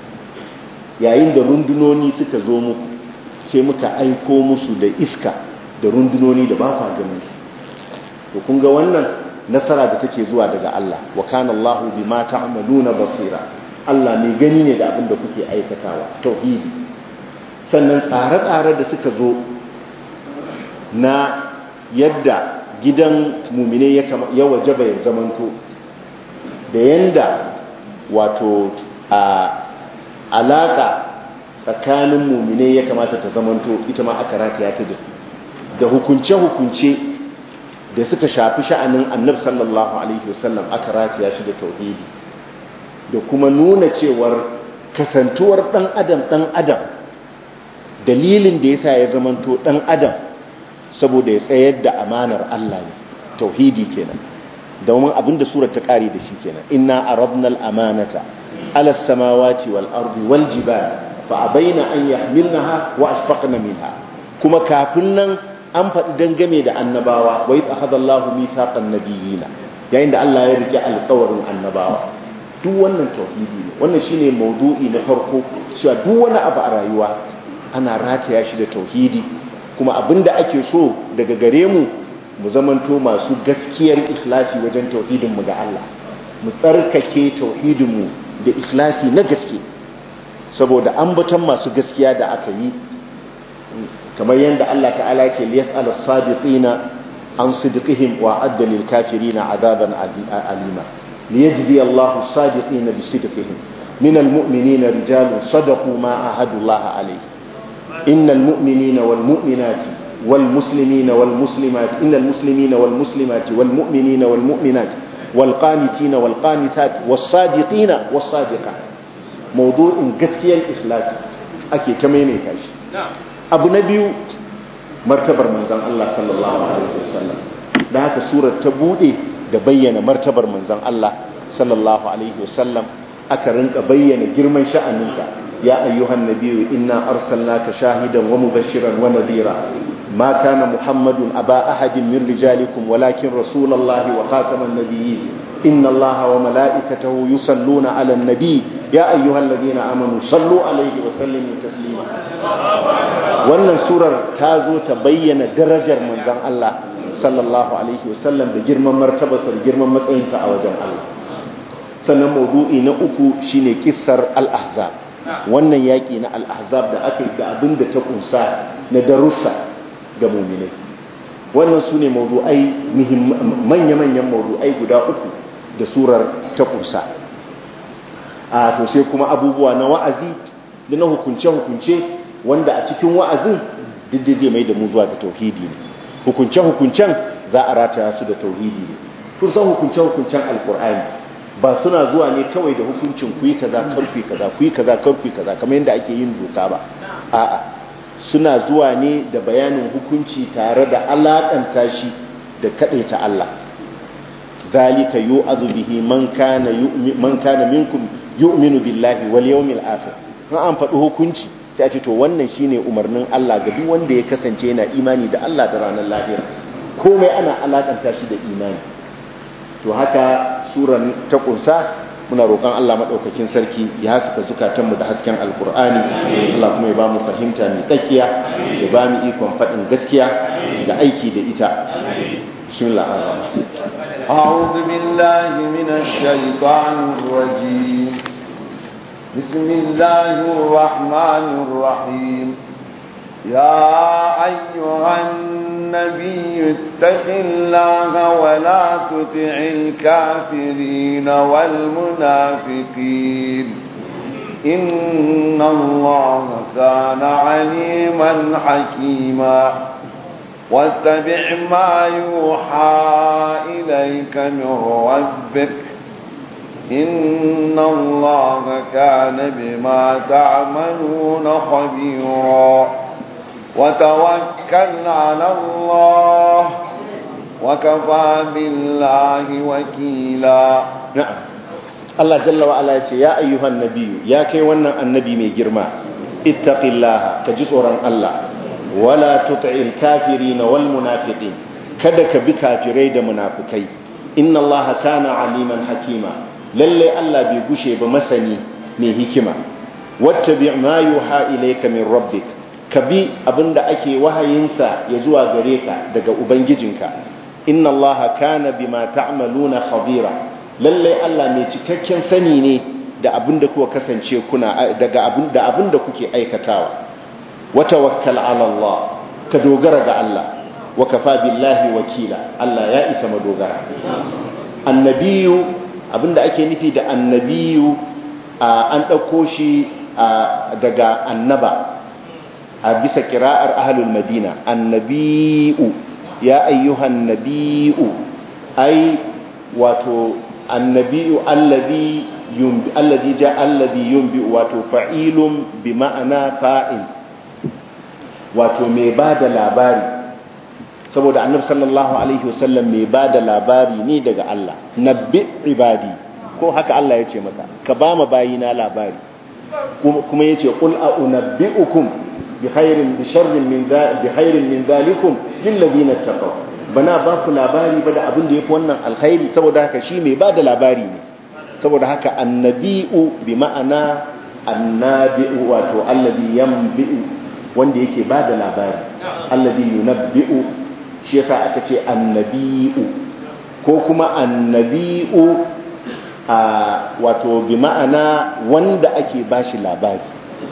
Speaker 1: yayin da rundunoni suka zo muku sai muka aiko musu da iska da rundunoni da ba kwa ganin su to kun ga wannan nasara da take zuwa daga Allah wa kana Allahu bima ta'maluna basira Allah mai gani ne da abin da kuke aikatawa tauhidi sannan tsare-tsare da suka zo na yadda gidan mumine ya wajaba ya zamanto da yanda wato a alaka tsakanin mumine ya kamata ta zamanto ita ma aka rataya ta da hukunce-hukunce da suka shafi sha'anin annab sallallahu alaihi wasallam aka rataya shi da tauhidi da kuma nuna cewar kasantuwar dan adam dan adam dalilin da yasa ya zamanto dan adam saboda ya tsayar da amanar Allah ne tauhidi kenan domin abinda surar ta kare da shi kenan inna arabnal amanata ala samawati wal ardi wal jibal fa abaina an yahmilnaha wa ashfaqna minha kuma kafin nan an faɗi dangame da annabawa wa idh akhadallahu mithaqan nabiyina yayin da Allah ya rike alƙawarin annabawa duk wannan tauhidi ne wannan shine maudu'i na farko cewa duk wani abu a rayuwa ana rataya shi da tauhidi kuma abinda ake so daga gare mu mu zamanto masu gaskiyar ikhlasi wajen tauhidin mu ga Allah mu tsarkake tauhidin mu da ikhlasi na gaske saboda ambaton masu gaskiya da aka yi kamar yadda Allah ta'ala yake liyas'al as-sadiqina an sidqihim wa adda lil kafirina adaban alima liyajzi Allahu as-sadiqina bi sidqihim min al-mu'minina rijalun sadaqu ma ahadu Allah alayhi innal mu'minina wal mu'minati wal muslimina wal muslimat innal muslimina wal muslimati wal mu'minina wal mu'minat wal qanitina wal qanitat was sadiqina was sadiqat mawdu'in gaskiyar ikhlasi ake ta maimaita shi abu na biyu martabar manzan Allah sallallahu alaihi wasallam da haka surar ta bude da bayyana martabar manzan Allah sallallahu alaihi wasallam aka rinka bayyana girman sha'aninsa ya ayyuhan nabiyyu inna arsalnaka shahidan wa mubashiran wa nadhira ma kana muhammadun aba ahadin min rijalikum walakin rasulullahi wa khataman nabiyyin إن الله وملائكته يصلون على النبي يا أيها الذين آمنوا صلوا عليه وسلموا تسليما wannan surar ta zo ta bayyana darajar manzon Allah sallallahu alaihi wasallam da girman martabarsa da girman matsayinsa a wajen Allah sannan maudu'i na uku shine kissar al-ahzab wannan yaki na al-ahzab da aka yi da abin da ta kunsa na darussa ga mu'minai wannan su ne maudu'ai manya-manyan maudu'ai guda uku da surar ta kusa a to sai kuma abubuwa na wa'azi da na hukunce-hukunce wanda a cikin wa'azin duk da zai mai da mu zuwa ga tauhidi ne hukunce-hukuncen za a rataya su da tauhidi ne kun san hukunce-hukuncen alkur'ani ba suna zuwa ne kawai da hukuncin ku yi kaza karfi kaza ku yi kaza karfi kaza kamar yadda ake yin doka ba a'a suna zuwa ne da bayanin hukunci tare da alakanta shi da kaɗaita Allah ذلك يؤذ به من كان من كان منكم yu'minu billahi wal yawmil akhir an faɗi hukunci sai a ce to wannan shine umarnin Allah ga duk wanda ya kasance yana imani da Allah da ranar lahira komai ana alakanta shi da imani to haka suran ta kunsa muna roƙon Allah maɗaukakin sarki ya haskaka zukatanmu da hasken alkur'ani Allah kuma ya ba mu fahimta mai tsakiya ya ba mu ikon faɗin gaskiya da aiki da ita bismillah
Speaker 2: أعوذ بالله من الشيطان الرجيم بسم الله الرحمن الرحيم يا أيها النبي اتق الله ولا تطع الكافرين والمنافقين إن الله كان عليما حكيما واتبع ما يوحى إليك من ربك إن الله كان بما تعملون خبيرا وتوكل على الله وكفى بالله وكيلا
Speaker 1: na'am Allah jalla wa ala yace ya ayyuhan nabiyyu ya kai wannan annabi mai girma ittaqillaha ka ji tsoron Allah wala tut'il kafirin wal munafiqin kada ka bi kafirai da munafikai inna Allah kana aliman hakima lalle Allah bai gushe ba masani mai hikima wattabi' ma yuha ilayka min rabbik ka bi abinda ake wahayinsa ya zuwa gare ka daga ubangijinka inna allaha kana bima ta'maluna khabira lalle Allah mai cikakken sani ne da abinda kuka kasance kuna daga abinda abinda kuke aikatawa wa tawakkal ala Allah ka dogara ga Allah wa kafa billahi wakila Allah ya isa madogara annabiyu abinda ake nufi da annabiyu an dauko shi daga annaba a bisa kira'ar ahlul madina annabi'u ya ayyuhan nabi'u ai wato annabi'u alladhi yumbi alladhi ja alladhi yumbi wato fa'ilun bi ma'ana fa'il wato mai bada labari saboda annabi sallallahu alaihi wasallam mai bada labari ne daga Allah nabbi ibadi ko haka Allah ya ce masa ka ba ma bayina labari kuma yace qul a unabbi'ukum بخير بشر من ذا بخير من ذلكم للذين اتقوا bana ba ku labari ba da abin da yafi wannan alkhairi saboda haka shi mai bada labari ne saboda haka annabi'u bi ma'ana annabi'u wato alladhi yanbi'u wanda yake bada labari alladhi yunabbi'u shi yasa aka ce annabi'u ko kuma annabi'u wato bi ma'ana wanda ake bashi labari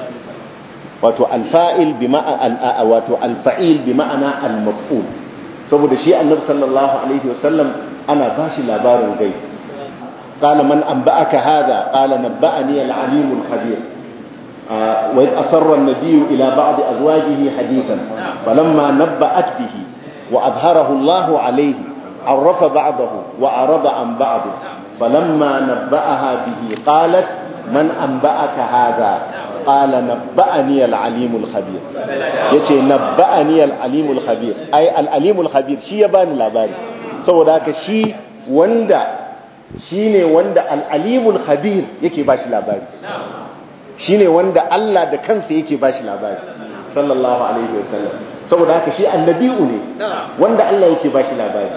Speaker 1: wato alfa'il bi ma'ana wato alfa'il bi ma'ana al-maf'ul saboda shi annabi sallallahu alaihi wasallam ana bashi labarin gai qala man anba'aka hadha qala nabba'ani al-alim al-khabir wa id asarra an-nabiy ila ba'd azwajihi hadithan falamma nabba'at bihi wa adharahu Allah alayhi عرف بعضه وأعرض عن بعض فلما نبأها به قالت من أنبأك هذا قال نبأني العليم الخبير yace nabba'ani al-alim al-khabir ai al-alim al-khabir shi ya bani labari saboda haka shi wanda shine wanda al-alim al-khabir yake bashi labari shine wanda Allah da kansa yake bashi labari sallallahu alaihi wasallam saboda haka shi annabi'u ne wanda Allah yake bashi labari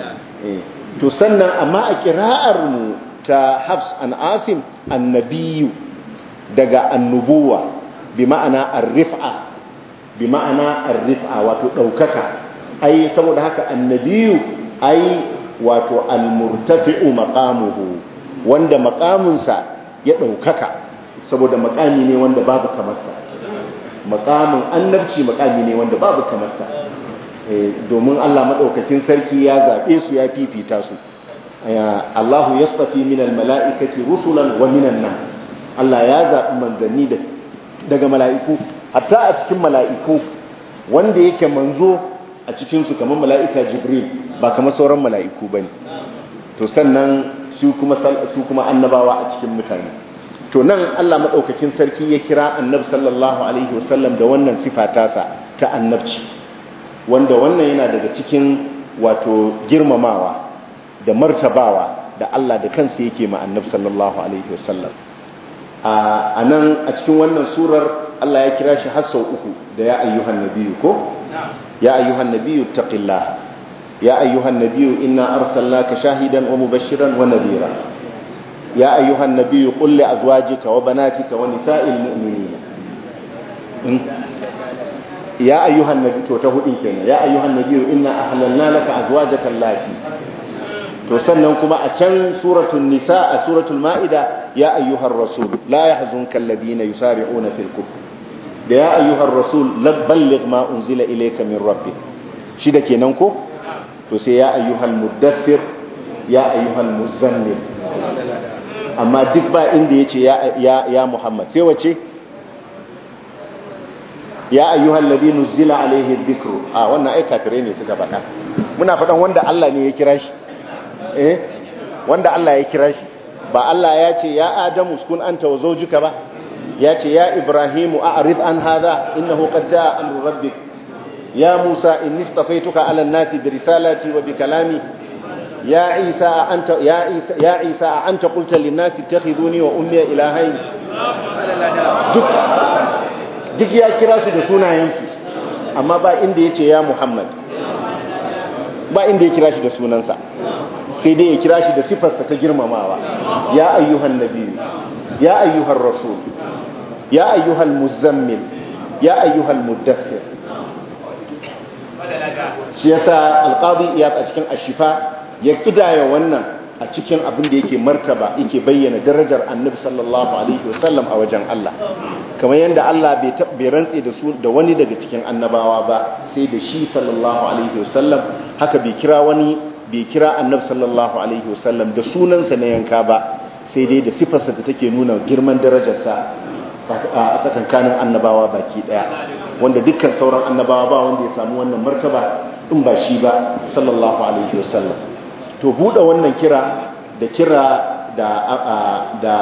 Speaker 1: to sannan amma a kira'ar mu ta Hafs an Asim annabiyu daga annubuwa bi ma'ana ar-rif'a bi ma'ana ar-rif'a wato daukaka ai saboda haka annabiyu ai wato al-murtafi'u maqamuhu wanda maqamunsa ya daukaka saboda maqami ne wanda babu kamarsa maqamin annabci maqami ne wanda babu kamarsa domin Allah madaukakin sarki ya zabe su ya fifita su Allahu yastafi minal mala'ikati rusulan wa minan nas Allah ya zaɓi manzanni daga mala'iku hatta a cikin mala'iku wanda yake manzo a cikinsu kamar mala'ika jibril ba kamar sauran mala'iku ba ne to sannan su kuma annabawa a cikin mutane to nan Allah maɗaukakin sarki ya kira annab sallallahu alaihi wasallam da wannan sifa tasa ta annabci wanda wannan yana daga cikin wato girmamawa da martabawa da Allah da kansa yake ma annab sallallahu alaihi wasallam a nan a cikin wannan surar Allah ya kira shi har sau uku da ya ayyuhan nabiyyu ko ya ayyuhan nabiyyu taqillaha ya ayyuhan nabiyyu inna arsalnaka shahidan wa mubashiran wa nadhira ya ayyuhan nabiyyu qul li azwajika wa banatika wa nisa'il mu'minin ya ayyuhan nabiyyu to ta hudin kenan ya ayyuhan nabiyyu inna ahlalna laka azwajaka allati to sannan kuma a can suratul nisa a suratul ma'ida ya ayyuhar rasul la yahzunka alladhina yusari'una fil kufr da ya ayyuhar rasul balligh ma unzila ilayka min rabbik shi da kenan ko to sai ya ayyuhal muddathir ya ayyuhal muzammil amma duk ba inda yace ya ya ya muhammad sai wace ya ayyuhal ladhi nuzila alayhi dhikru a wannan ai kafirai ne suka faɗa muna faɗan wanda Allah ne ya kira shi eh wanda Allah ya kira shi ba Allah ya ce ya Adamu uskun anta wa zawjuka ba ya ce ya Ibrahimu a'rid an hadha innahu qad jaa amru rabbik ya Musa inni istafaituka 'ala an-nasi bi risalati wa bi kalami ya Isa anta ya Isa ya Isa anta qulta lin-nasi ittakhiduni wa ummi ilahayn duk duk ya kira su da sunayensu amma ba inda yace ya Muhammad ba inda ya kira shi da sunansa sai dai ya kira shi da sifarsa ta girmamawa ya ayyuhan nabiyu ya ayyuhan rasul ya ayyuhal muzammil ya ayyuhal muddathir shi yasa alqadi iyad a cikin ashifa ya kidaya wannan a cikin abin da yake martaba yake bayyana darajar annabi sallallahu alaihi wasallam a wajen Allah kamar yadda Allah bai bai rantse da su da wani daga cikin annabawa ba sai da shi sallallahu alaihi wasallam haka bai kira wani bai kira annabi sallallahu alaihi wasallam da sunansa na yanka ba sai dai da sifarsa da take nuna girman darajarsa a tsakankanin annabawa baki daya wanda dukkan sauran annabawa ba wanda ya samu wannan martaba in ba shi ba sallallahu alaihi wasallam to bude wannan kira da kira da da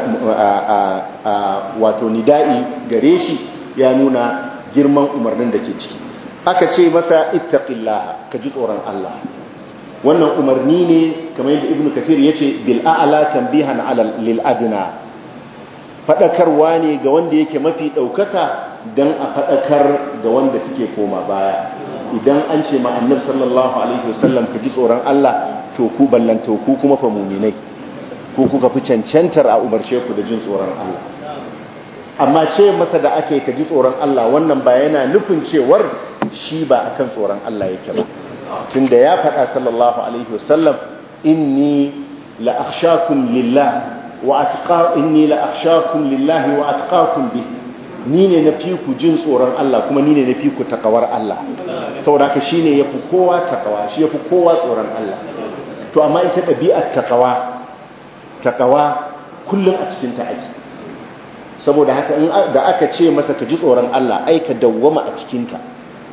Speaker 1: wato nida'i gare shi ya nuna girman umarnin da ke ciki aka ce masa ittaqillaha ka ji tsoron Allah wannan umarni ne kamar yadda ibnu kafir yace bil a'la tanbihan ala lil adna fadakarwa ne ga wanda yake mafi daukaka dan a fadakar ga wanda suke koma baya idan an ce ma annabi sallallahu alaihi wasallam ka ji tsoron Allah to ku ballanto ku kuma fa mu'minai ku kuka fi cancantar a umarce ku da jin tsoron Allah amma ce masa da ake ka ji tsoron Allah wannan ba yana nufin cewar shi ba akan tsoron Allah yake ba tunda ya faɗa sallallahu alaihi wasallam inni la akhshakum lillah wa atqa inni la akhshakum lillahi wa atqakum bi ni ne na fi ku jin tsoron Allah kuma ni ne na fi ku takawar Allah saboda haka shine yafi kowa takawa shi yafi kowa tsoron Allah to amma ita ɗabi'ar takawa takawa kullum a cikin ta ake saboda haka da aka ce masa ka ji tsoron Allah ai ka dawwama a cikin ta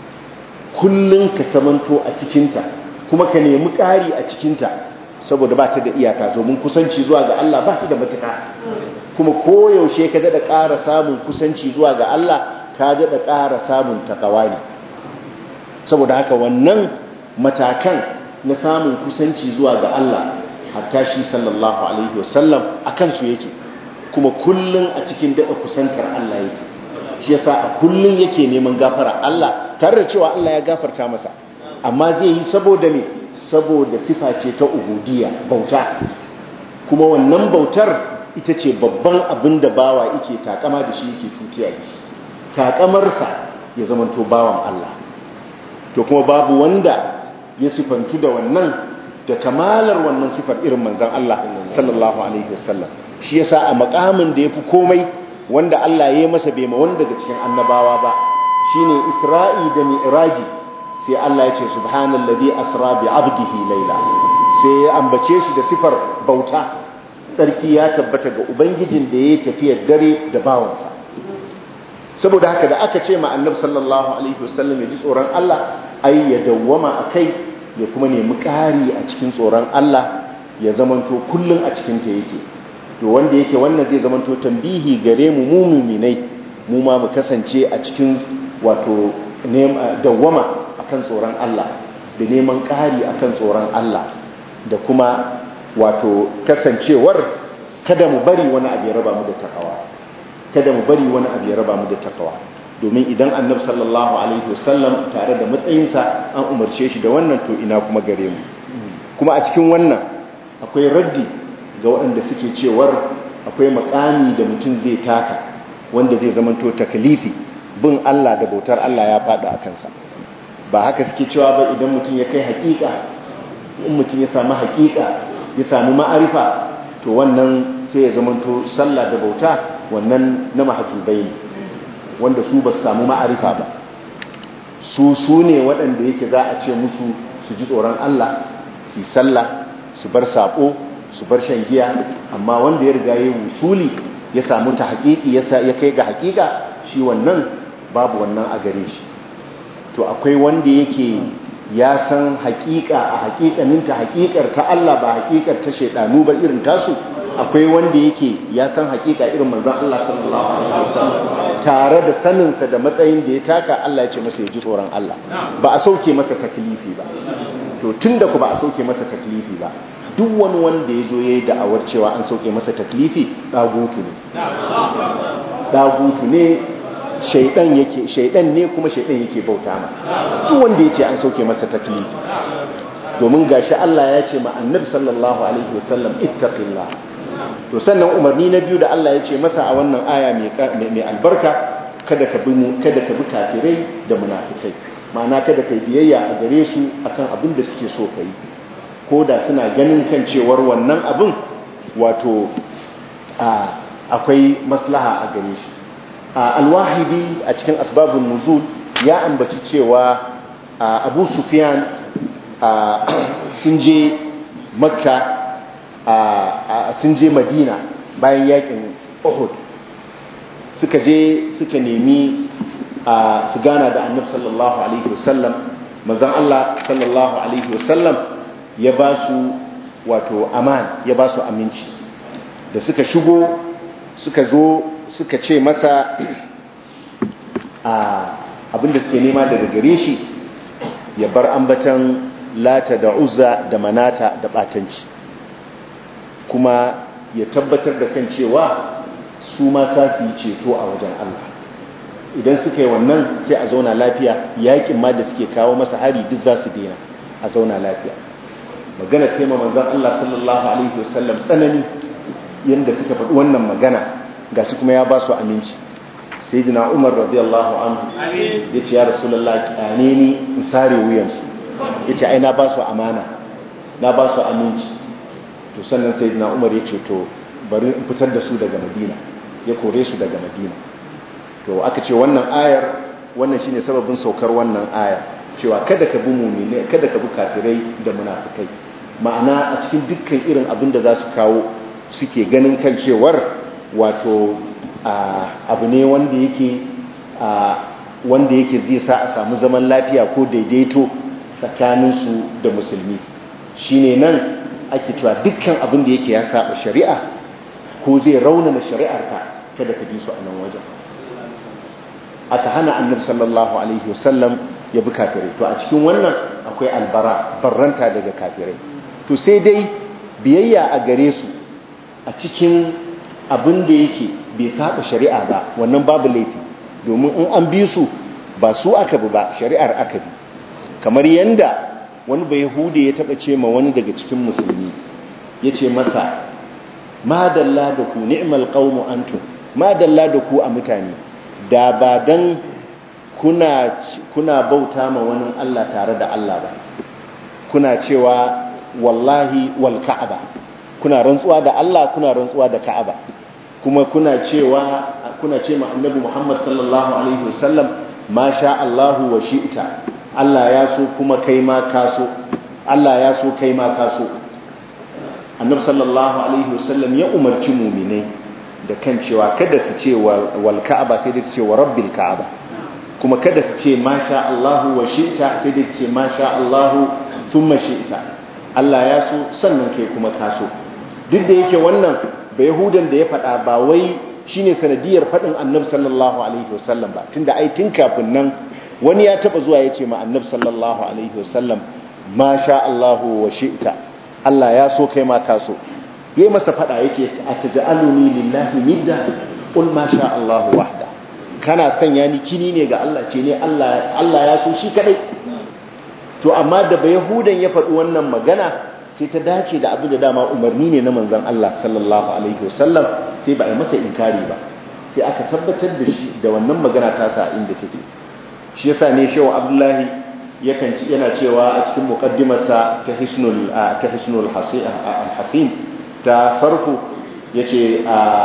Speaker 1: kullum ka samanto a cikinta kuma ka nemi ƙari a cikinta saboda ba ta da iyaka domin kusanci zuwa ga Allah ba ta da matuka kuma koyaushe ka daɗa ƙara samun kusanci zuwa ga Allah ka daɗa ƙara samun takawa ne saboda haka wannan matakan na samun kusanci zuwa ga Allah hatta shi sallallahu alaihi wasallam a kansu yake kuma kullum a cikin daɗa kusantar Allah yake shi yasa a kullum yake neman gafara Allah tare da cewa Allah ya gafarta masa amma zai yi saboda me saboda sifa ce ta ubudiyya bauta kuma wannan bautar ita ce babban abin da bawa yake takama da shi yake tutiya da shi takamarsa ya zamanto bawan Allah to kuma babu wanda ya sifantu da wannan da kamalar wannan sifar irin manzon Allah sallallahu alaihi wasallam shi yasa a makamin da yafi komai wanda Allah ya yi masa bai ma wanda daga cikin annabawa ba shine Isra'i da Mi'raji sai Allah ya ce subhanallazi asra bi 'abdihi layla sai ya ambace shi da sifar bauta sarki ya tabbata ga ubangijin da ya tafiya dare da bawansa saboda haka da aka ce ma annabi sallallahu alaihi wasallam ya ji tsoron Allah ai ya dawwama akai ya kuma nemi ƙari a cikin tsoron Allah ya zamanto kullun a cikin ta yake to wanda yake wannan zai zamanto tambihi gare mu mu muminai mu ma mu kasance a cikin wato dawwama akan tsoron Allah da neman ƙari akan tsoron Allah da kuma wato kasancewar kada mu bari wani abu ya raba mu da takawa kada mu bari wani abu ya raba mu da takawa domin idan annabi sallallahu alaihi wasallam tare da matsayinsa an umarce shi da wannan to ina kuma gare mu kuma a cikin wannan akwai raddi ga waɗanda suke cewar akwai makami da mutum zai taka wanda zai zamanto takalifi bin Allah da bautar Allah ya faɗa a kansa ba haka suke cewa ba idan mutum ya kai haƙiƙa in mutum ya samu haƙiƙa ya samu ma'arifa to wannan sai ya zamanto sallah da bauta wannan na mahajjubai ne wanda su ba su samu ma'arifa ba su su ne waɗanda yake za a ce musu su ji tsoron Allah su sallah su bar saƙo su bar shan giya amma wanda ya riga ya wusuli ya samu ta haƙiƙi ya kai ga haƙiƙa shi wannan babu wannan a gare shi to akwai wanda yake ya san haƙiƙa a haƙiƙanin ta haƙiƙar ta Allah ba haƙiƙar ta shaidanu ba irin tasu akwai wanda yake ya san haƙiƙa irin manzon Allah sallallahu alaihi wasallam tare da saninsa da matsayin da ya taka Allah ya ce masa ya ji tsoron Allah ba a sauke masa taklifi ba to tunda ku ba a sauke masa taklifi ba duk wani wanda ya zo ya yi da'awar cewa an sauke masa taklifi ɗagutu ne ɗagutu ne shaidan yake shaidan ne kuma shaidan yake bauta ma duk wanda ya ce an sauke masa taklifi domin gashi Allah ya ce ma annabi sallallahu alaihi wasallam ittaqillah to sannan umarni na biyu da Allah ya ce masa a wannan aya mai albarka kada ka bi kada ka bi kafirai da munafikai ma'ana kada kai biyayya a gare su akan abin da suke so kai ko da suna ganin kan cewar wannan abin wato akwai maslaha a gare shi alwahidi a cikin asbabun nuzul ya ambaci cewa abu sufyan sun je makka sun je madina bayan yakin uhud suka je suka nemi su gana da annabi sallallahu alaihi wasallam manzon Allah sallallahu alaihi wasallam ya ba su wato aman ya ba su aminci da suka shigo suka zo suka ce masa abinda suke nema daga gare shi ya bar ambatan lata da uzza da manata da batanci kuma ya tabbatar da kan cewa su ma sa su yi ceto a wajen Allah idan suka yi wannan sai a zauna lafiya yakin ma da suke kawo masa hari duk za su daina a zauna lafiya magana ce ma manzon Allah sallallahu alaihi wasallam tsanani yanda suka faɗi wannan magana gashi kuma ya ba su aminci sayyidina Umar radiyallahu anhu yace ya rasulullahi kyane ni in sare wuyansu yace ai na ba su amana na ba su aminci to sannan sayyidina Umar yace to bari in fitar da su daga Madina ya kore su daga Madina to aka ce wannan ayar wannan shine sababin saukar wannan ayar cewa kada ka bi mu'mini kada ka bi kafirai da munafikai ma'ana a cikin dukkan irin abin da za su kawo suke ganin kan cewar wato abu ne wanda yake wanda yake zai sa a samu zaman lafiya ko daidaito tsakaninsu da musulmi shine nan ake cewa dukkan abin da yake ya saba shari'a ko zai raunana shari'arka kada ka bi su a nan wajen aka hana annabi sallallahu alaihi wasallam ya bi kafirai to a cikin wannan akwai albara barranta daga kafirai to sai dai biyayya a gare su a cikin abin da yake bai saba shari'a ba wannan babu laifi domin in an bi su ba su aka bi ba shari'ar aka bi kamar yanda wani bai hude ya taba ce ma wani daga cikin musulmi ya ce masa madalla da ku ni'mal qaumu antum madalla da ku a mutane da ba dan kuna kuna bauta ma wani Allah tare da Allah ba kuna cewa wallahi wal ka'aba kuna rantsuwa da Allah kuna rantsuwa da ka'aba kuma kuna cewa kuna ce ma annabi Muhammad sallallahu alaihi wasallam ma sha Allahu wa shi'ta Allah ya so kuma kai ma ka so Allah ya so kai ma ka so annabi sallallahu alaihi wasallam ya umarci mu'minai da kan cewa kada su ce wal ka'aba sai dai su ce wa rabbil ka'aba kuma kada su ce ma sha Allahu wa shi'ta sai dai su ce ma sha Allahu thumma shi'ta Allah ya so sannan kai kuma ka so duk da yake wannan ba yahudan da ya faɗa ba wai shine sanadiyar faɗin annabi sallallahu alaihi wasallam ba tunda ai tun kafin nan wani ya taba zuwa ya ce ma annabi sallallahu alaihi wasallam ma sha Allahu wa shi'ta Allah ya so kai ma ka so yayi masa fada yake ataj'aluni lillahi nidda qul ma sha Allah wahda kana sanya ni kini ne ga Allah ce ne Allah Allah ya so shi kadai to amma da ba yahudan ya faɗi wannan magana sai ta dace da abin da dama umarni ne na manzon Allah sallallahu alaihi wasallam sai ba a yi masa inkari ba sai aka tabbatar da shi da wannan magana ta sa inda take shi yasa ne shehu Abdullahi yakan yana cewa a cikin muqaddimarsa ta hisnul ta hisnul hasin ta sarfu yace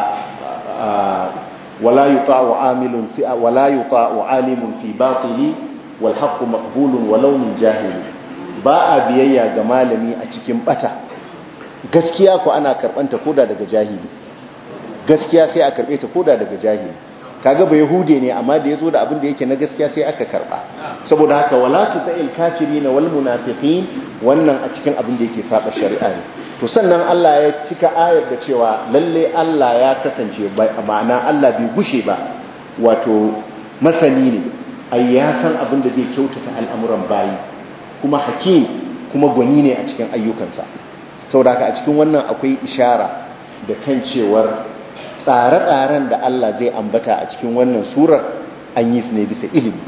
Speaker 1: wala yuta'u amilun fi wala yuta'u alimun fi batili wal haqqu maqbulun walau min jahili ba a biyayya ga malami a cikin bata gaskiya ko ana karbanta koda daga jahili gaskiya sai a karbe ta koda daga jahili kaga ba yahude ne amma da yazo da abin da yake na gaskiya sai aka karba saboda haka wala tuta'il kafirin wal munafiqin wannan a cikin abin da yake saba shari'a ne to sannan Allah ya cika ayar da cewa lalle Allah ya kasance ma'ana Allah bai gushe ba wato masani ne ai ya san abin da zai kyautata al'amuran bayi kuma hakim kuma gwani ne a cikin ayyukansa saboda haka a cikin wannan akwai ishara da kan cewar tsare-tsaren da Allah zai ambata a cikin wannan surar an yi su ne bisa ilimi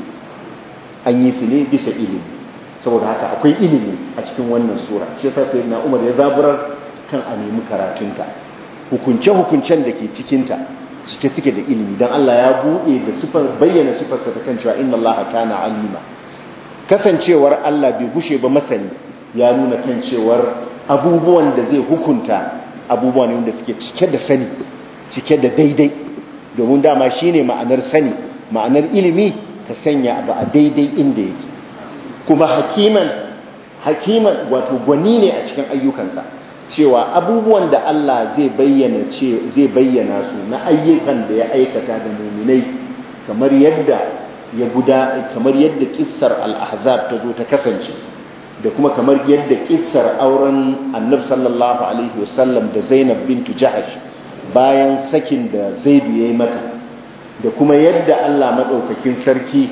Speaker 1: an yi su ne bisa ilimi saboda haka akwai ilimi a cikin wannan sura shi yasa sai na Umar ya zaburar kan a nemi karatunta hukunce-hukuncen da ke cikinta cike suke da ilimi don Allah ya buɗe da sifar bayyana sifarsa ta kan cewa inna Allah kana alima kasancewar Allah bai gushe ba masani ya nuna kan cewar abubuwan da zai hukunta abubuwan ne wanda suke cike da sani cike da daidai domin dama shine ma'anar sani ma'anar ilimi ka sanya abu a daidai inda yake kuma hakiman hakiman wato gwani ne a cikin ayyukansa cewa abubuwan da Allah zai bayyana ce zai bayyana su na ayyukan da ya aikata da muminai kamar yadda ya guda kamar yadda kissar al-ahzab ta zo ta kasance da kuma kamar yadda kissar auren annab sallallahu alaihi wasallam da zainab bintu jahash bayan sakin da zaidu ya yi mata da kuma yadda allah maɗaukakin sarki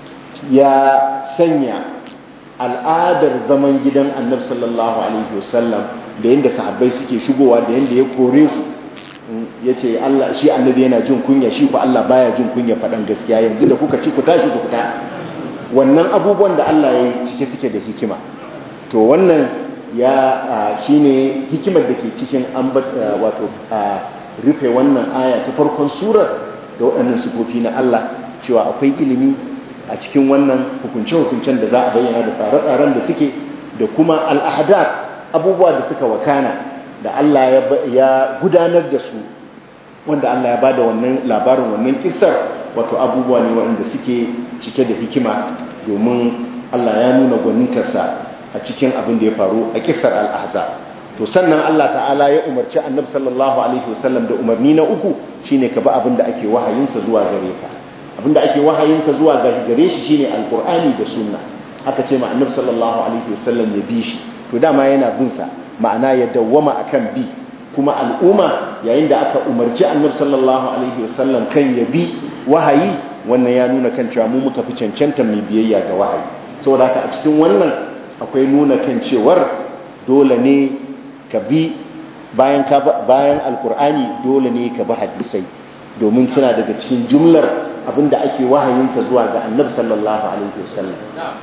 Speaker 1: ya sanya al'adar zaman gidan annab sallallahu alaihi wasallam da yadda sahabbai suke shigowa da yadda ya kore su ya ce Allah shi annabi yana jin kunya shi ku Allah baya jin kunya faɗan gaskiya yanzu da kuka ci ku tashi ku fita wannan abubuwan da Allah ya yi cike suke da hikima to wannan ya shine hikimar da ke cikin wato rufe wannan aya ta farkon surar da waɗannan sifofi na Allah cewa akwai ilimi a cikin wannan hukunce-hukuncen da za a bayyana da tsare-tsaren da suke da kuma al'adar abubuwa da suka wakana da Allah ya gudanar da su wanda Allah ya ba da wannan labarin wannan kisar wato abubuwa ne waɗanda suke cike da hikima domin Allah ya nuna gwanintarsa a cikin abin da ya faru a kisar al'ahza to sannan Allah ta'ala ya umarci annab sallallahu alaihi wasallam da umarni na uku shine ka bi abin da ake wahayinsa zuwa gare ka abin da ake wahayinsa zuwa gare shi shine alqur'ani da sunna aka ce ma annab sallallahu alaihi wasallam ya bi shi to dama yana bin sa ma'ana ya dawwama akan bi kuma al'umma yayin da aka umarci annab sallallahu alaihi wasallam kan ya bi wahayi wannan ya nuna kan cewa mu muka fi cancanta mai biyayya ga wahayi saboda haka a cikin wannan akwai nuna kan cewar dole ne ka bi bayan ka bayan alkur'ani dole ne ka bi hadisai domin suna daga cikin jumlar abinda ake wahayinsa zuwa ga annabi sallallahu alaihi wasallam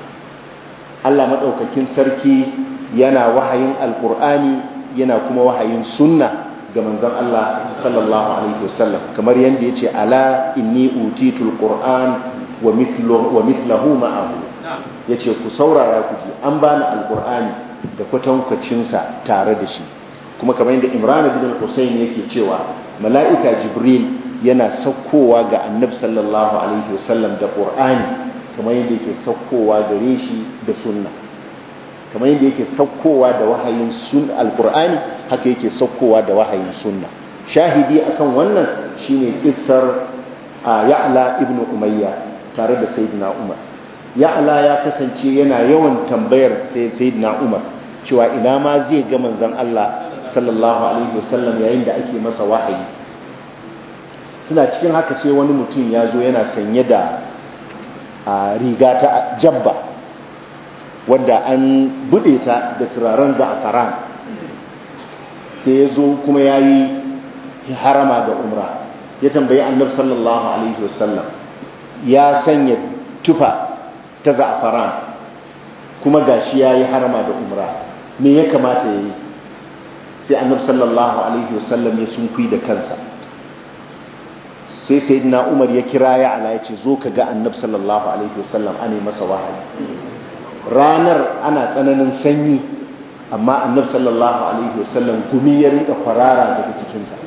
Speaker 1: Allah madaukakin sarki yana wahayin alkur'ani yana kuma wahayin sunna ga manzon Allah sallallahu alaihi wasallam kamar yanda yace ala inni utitul qur'an wa mithluhu wa mithluhu ma'ahu yace ku saurara ku ji an bani alkur'ani da kwatankwacin sa tare da shi kuma kamar yadda Imran ibn Husayn yake cewa mala'ika Jibril yana saukowa ga Annabi sallallahu alaihi wasallam da Qur'ani kamar yadda yake saukowa gare shi da sunna kamar yadda yake saukowa da wahayin sun alqur'ani haka yake saukowa da wahayin sunna shahidi akan wannan shine kissar Ya'la ibn Umayya tare da Sayyidina Umar Ya'la ya kasance yana yawan tambayar Sayyidina Umar cewa ina ma zai ga manzon Allah sallallahu alaihi wasallam yayin da ake masa wahayi suna cikin haka sai wani mutum ya zo yana sanye da riga ta jabba wadda an bude ta da turaren za'afaran sai ya zo kuma ya yi harama da umra ya tambayi annabi sallallahu alaihi wasallam ya sanya tufa ta za'afaran kuma gashi ya yi harama da umra me ya kamata ya yi sai annabi sallallahu alaihi wasallam ya sunkui da kansa sai sayyidina umar ya kira ya ala ya ce zo ka ga annabi sallallahu alaihi wasallam ane masa wahayi ranar ana tsananin sanyi amma annabi sallallahu alaihi wasallam gumi ya rinka kwarara daga cikinsa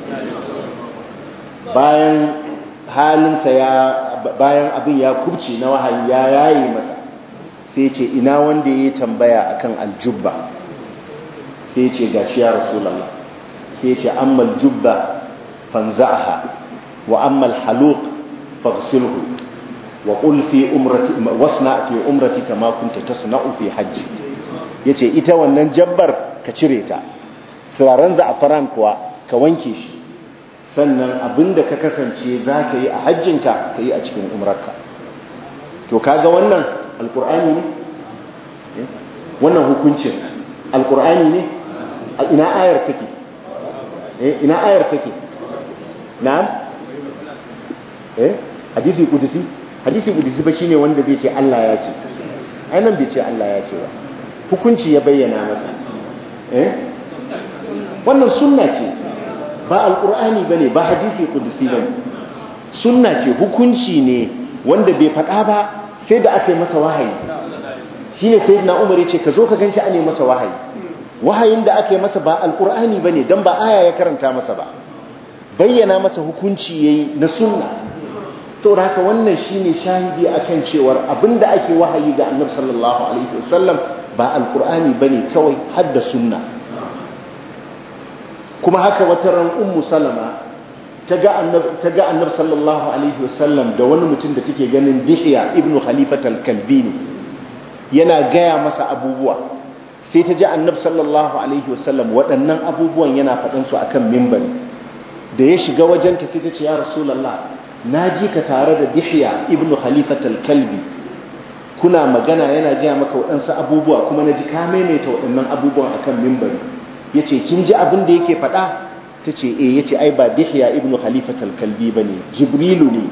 Speaker 1: bayan halinsa ya bayan abin ya kubce na wahayi ya yaye masa sai ce ina wanda ya tambaya akan aljubba sai ce gashi ya rasulullah sai ce amma aljubba fanza'aha wa amma alhaluq faghsilhu wa qul fi umrati wasna fi umrati kama kunta tasna'u fi hajji yace ita wannan jabbar ka cire ta turaren za'afaran kuwa ka wanke shi sannan abinda ka kasance za ka yi a hajjinka ka yi a cikin umarka to kaga wannan alkur'ani ne wannan hukuncin alkur'ani ne a ina ayar take ina ayar take na'am eh hadisi kudusi hadisi kudusi ba shine wanda zai ce Allah ya ce ai nan bai ce Allah ya ce ba hukunci ya bayyana masa eh wannan sunna ce ba alkur'ani bane ba hadisi kudusi bane sunna ce hukunci ne wanda bai faɗa ba sai da aka yi masa wahayi shine sayyidina umar yace ka zo ka ganshi ane masa wahayi wahayin da aka yi masa ba alkur'ani bane dan ba aya ya karanta masa ba bayyana masa hukunci yayi na sunna to haka wannan shine shahidi akan cewar abinda ake wahayi ga annabi sallallahu alaihi wasallam ba alkur'ani bane kawai hadda sunna kuma haka wata ran ummu salama ta ga annabi sallallahu alaihi wasallam da wani mutum da take ganin dihiya ibnu khalifat al-kalbi ne yana gaya masa abubuwa sai ta ji annabi sallallahu alaihi wasallam waɗannan abubuwan yana faɗan su akan mimbari da ya shiga wajenta sai ta ce ya rasulullah na ji ka tare da dihiya ibnu khalifat al-kalbi kuna magana yana gaya maka waɗansu abubuwa kuma na ji ka maimaita waɗannan abubuwan akan mimbari ya ce kin ji abin da yake faɗa ta ce e ya ce ai ba dihiya ibn khalifatal kalbi ba ne jibrilu ne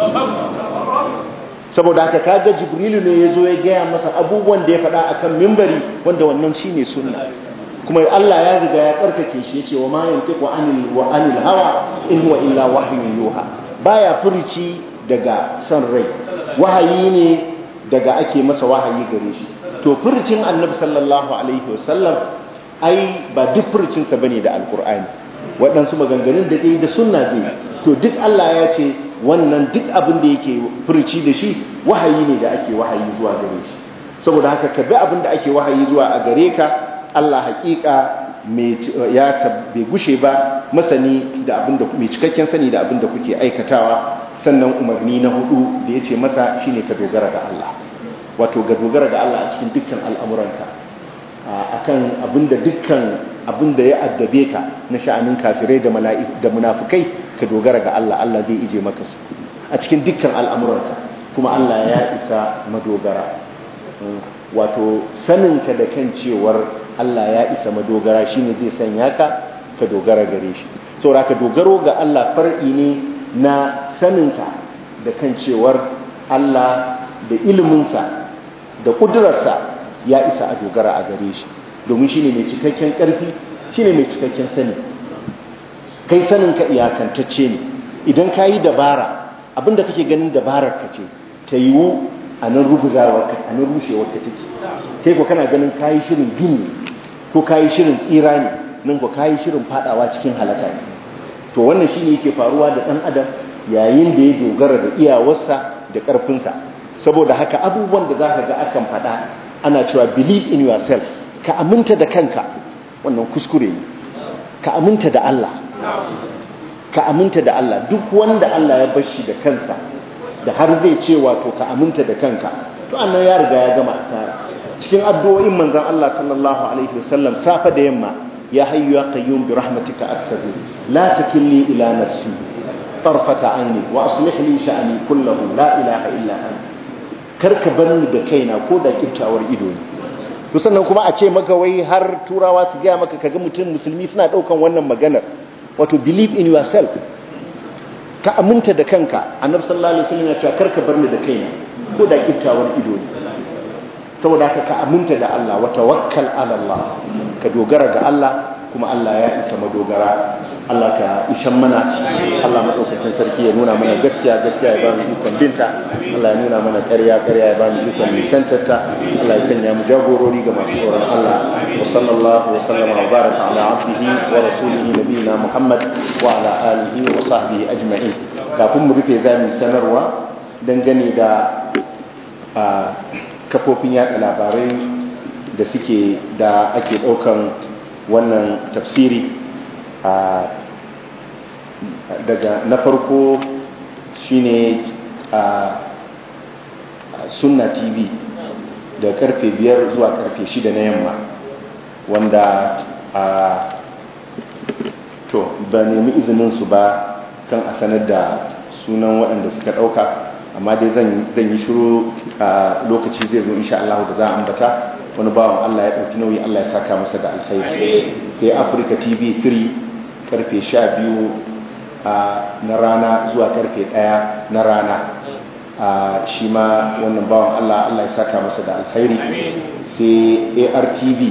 Speaker 1: saboda haka kaga jibrilu ne ya zo ya gaya masa abubuwan da ya faɗa a kan mimbari wanda wannan shi ne sunna kuma Allah ya riga ya tsarkake shi ya ce wa ma yantiqu anil wa anil hawa in huwa illa wahyun yuha baya furici daga son rai wahayi ne daga ake masa wahayi gare shi to furicin annabi sallallahu alaihi wasallam ai ba duk furcinsa bane da alkur'ani waɗansu maganganun da yi da sunna ne to duk Allah ya ce wannan duk abin da yake furci da shi wahayi ne da ake wahayi zuwa gare shi saboda haka ka bi abin da ake wahayi zuwa a gare ka Allah hakika ya bai gushe ba masani da abin da mai cikakken sani da abin da kuke aikatawa sannan umarni na hudu da ya ce masa shine ka dogara ga Allah wato ga dogara ga Allah a cikin dukkan al'amuranka akan abinda dukkan abinda ya addabe ka na sha'anin kafirai da mala'iku da munafikai ka dogara ga Allah Allah zai ije maka su a cikin dukkan al'amuranka kuma Allah ya isa madogara wato saninka da kan cewar Allah ya isa madogara shine zai sanya ka ka dogara gare shi saboda ka dogaro ga Allah far'i ne na saninka da kan cewar Allah da iliminsa da ƙudurarsa ya isa a dogara a gare shi domin shi ne mai cikakken ƙarfi shi ne mai cikakken sani kai sanin ka iyakantacce ne idan ka yi dabara abinda kake ganin dabarar ka ce ta yiwu a nan ruguzawar ka a nan rushewar ka take kai ko kana ganin ka yi shirin gini ko ka yi shirin tsira ne nan ko ka yi shirin fadawa cikin halaka ne to wannan shi ne yake faruwa da ɗan adam yayin da ya dogara da iyawarsa da ƙarfinsa saboda haka abubuwan da za ka ga akan faɗa ana cewa believe in yourself ka aminta da kanka wannan kuskure ne ka aminta da Allah ka aminta da Allah duk wanda Allah ya bar shi da kansa da har zai ce wato ka aminta da kanka to annan ya riga ya gama asara cikin addu'o'in manzon Allah sallallahu alaihi wasallam safa da yamma ya hayyu ya qayyum bi rahmatika astaghfir la takilni ila nafsi tarfata aini wa aslih li sha'ni kullahu la ilaha illa anta karka bar ni da kaina ko da kiftawar ido ne to sannan kuma a ce maka wai har turawa su gaya maka kaga mutum musulmi suna daukan wannan maganar wato believe in yourself ka aminta da kanka annabi sallallahu alaihi wasallam ya ce karka bar ni da kaina ko da kiftawar ido ne saboda haka ka aminta da Allah wa tawakkal ala Allah ka dogara ga Allah kuma Allah ya isa madogara Allah ka ishan mana Allah madaukakin sarki ya nuna mana gaskiya gaskiya ya ba mu ikon binta Allah ya nuna mana ƙarya ƙarya ya ba mu ikon nisantarta Allah ya sanya mu jagorori ga masu tsoron Allah wa sallallahu wa sallama wa baraka ala abdihi wa rasulihi nabiyina Muhammad wa ala alihi wa sahbihi ajma'in kafin mu rufe zamu sanarwa dangane da kafofin yada labarai da suke da ake daukan wannan tafsiri daga na farko shine a sunna tv da karfe biyar zuwa karfe shida na yamma wanda a to ba nemi izinin su ba kan a sanar da sunan waɗanda suka ɗauka amma dai zan yi shiru a lokaci zai zo insha Allah da za a ambata wani bawan Allah ya ɗauki nauyi Allah ya saka masa da alkhairi sai Africa TV 3 karfe 12 na rana zuwa karfe 1 na rana shi ma wannan bawan Allah Allah ya saka masa da alkhairi sai ARTV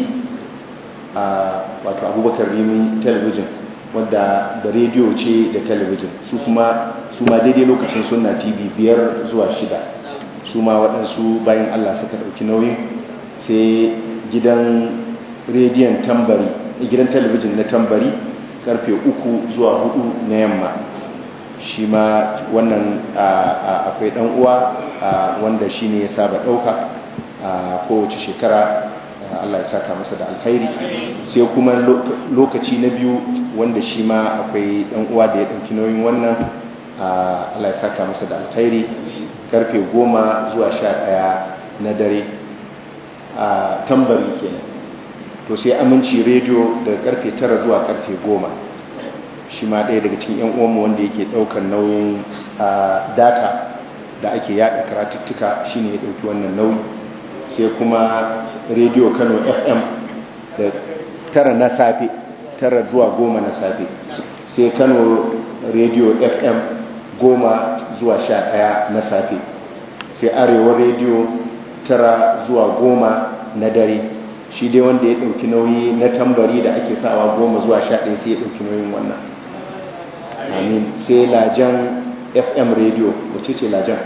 Speaker 1: wato Abubakar Rimi Television wadda da rediyo ce da talabijin su kuma su ma daidai lokacin suna tv biyar zuwa shida su ma waɗansu bayan allah suka ɗauki nauyin sai gidan rediyon tambari gidan talabijin na tambari karfe uku zuwa hudu na yamma shi ma wannan akwai ɗan uwa wanda shi ne ya saba ɗauka kowace shekara Allah ya saka masa da alkhairi sai kuma lokaci na biyu wanda shi ma akwai ɗan uwa da ya ɗauki nauyin wannan Allah ya saka masa da alkhairi karfe goma zuwa sha ɗaya na dare a tambari kenan to sai aminci rediyo daga karfe tara zuwa karfe goma shi ma ɗaya daga cikin 'yan uwanmu wanda yake ɗaukar nauyin data da ake yaɗa karatuttuka shine ya ɗauki wannan nauyi sai kuma rediyo kano fm da tara na safe tara zuwa goma na safe sai kano rediyo fm goma zuwa sha ɗaya na safe sai arewa rediyo tara zuwa goma na dare shi dai wanda ya ɗauki nauyi na tambari da ake sawa goma zuwa sha ɗaya sai ya ɗauki nauyin wannan amin sai lajan fm rediyo wace ce lajan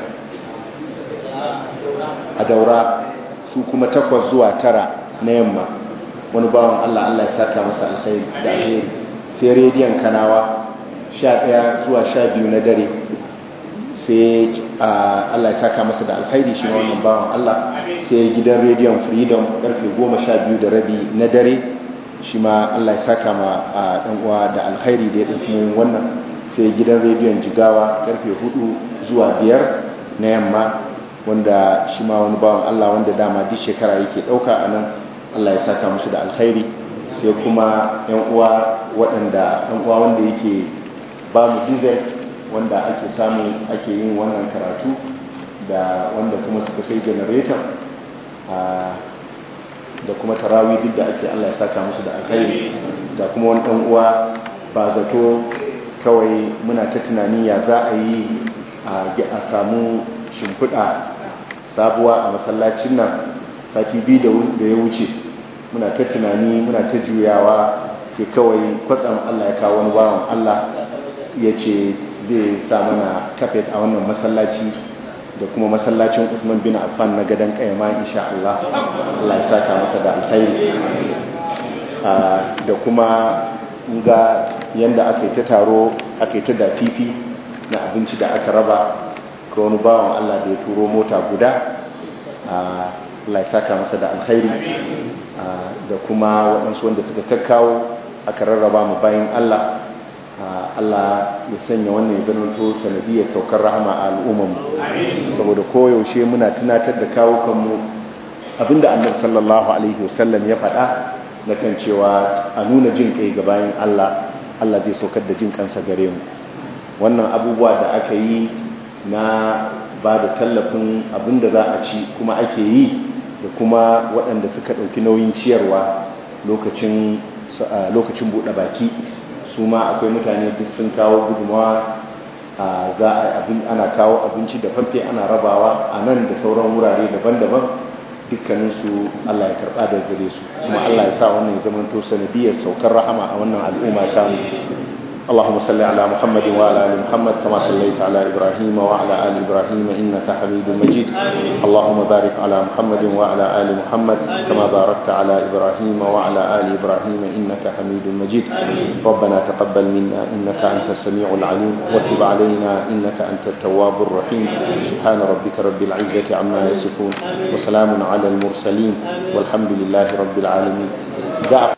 Speaker 1: a daura su kuma takwas zuwa tara na yamma wani bawan Allah Allah ya saka masa alkhairi da alheri sai rediyon kanawa sha ɗaya zuwa sha biyu na dare sai Allah ya saka masa da alkhairi shi wannan bawan Allah sai gidan rediyon freedom karfe goma sha biyu da rabi na dare shi ma Allah ya saka ma ɗan uwa da alkhairi da ya ɗauki yin wannan sai gidan rediyon jigawa karfe hudu zuwa biyar na yamma wanda shi ma wani bawan Allah wanda dama duk shekara yake ɗauka a nan Allah ya saka musu da alkhairi sai kuma yan uwa waɗanda yan uwa wanda yake ba mu diesel wanda ake samu ake yin wannan karatu da wanda kuma suka sai generator da kuma tarawi duk da ake Allah ya saka musu da alkhairi da kuma wani ɗan uwa ba zato kawai muna ta tunani ya za a yi a samu shimfiɗa sabuwa a masallacin nan sati biyu da ya wuce muna ta tunani muna ta juyawa sai kawai kwatsam Allah ya kawo wani bawan Allah ya ce zai sa mana kafet a wannan masallaci da kuma masallacin Usman bin Affan na gadon kayama insha Allah Allah ya saka masa da alkhairi da kuma ga yanda aka yi ta taro aka yi ta da fifi na abinci da aka raba ga wani bawan Allah da ya turo mota guda Allah ya saka masa da alkhairi da kuma waɗansu wanda suka kakkawo aka rarraba mu bayan Allah Allah ya sanya wannan ya zamanto sanadiyar saukar rahama a al'ummarmu saboda koyaushe muna tunatar da kawo kanmu abinda annabi sallallahu alaihi wasallam ya faɗa na kan cewa a nuna jin kai ga bayan Allah Allah zai saukar da jin kansa gare mu wannan abubuwa da aka yi na ba da tallafin abinda za a ci kuma ake yi da kuma waɗanda suka ɗauki nauyin ciyarwa lokacin lokacin buɗe baki su ma akwai mutane duk sun kawo gudunmawa za a ana kawo abinci da fafe ana rabawa a nan da sauran wurare daban-daban dukkaninsu Allah ya karɓa da gare su kuma Allah ya sa wannan ya zamanto sanadiyar saukar rahama a wannan al'umma ta mu اللهم صل على محمد وعلى ال محمد كما صليت على ابراهيم وعلى ال ابراهيم انك حميد مجيد اللهم بارك على محمد وعلى ال محمد كما باركت على ابراهيم وعلى ال ابراهيم انك حميد مجيد ربنا تقبل منا انك انت السميع العليم وتب علينا انك انت التواب الرحيم سبحان ربك رب العزه عما يصفون وسلام على المرسلين والحمد لله رب العالمين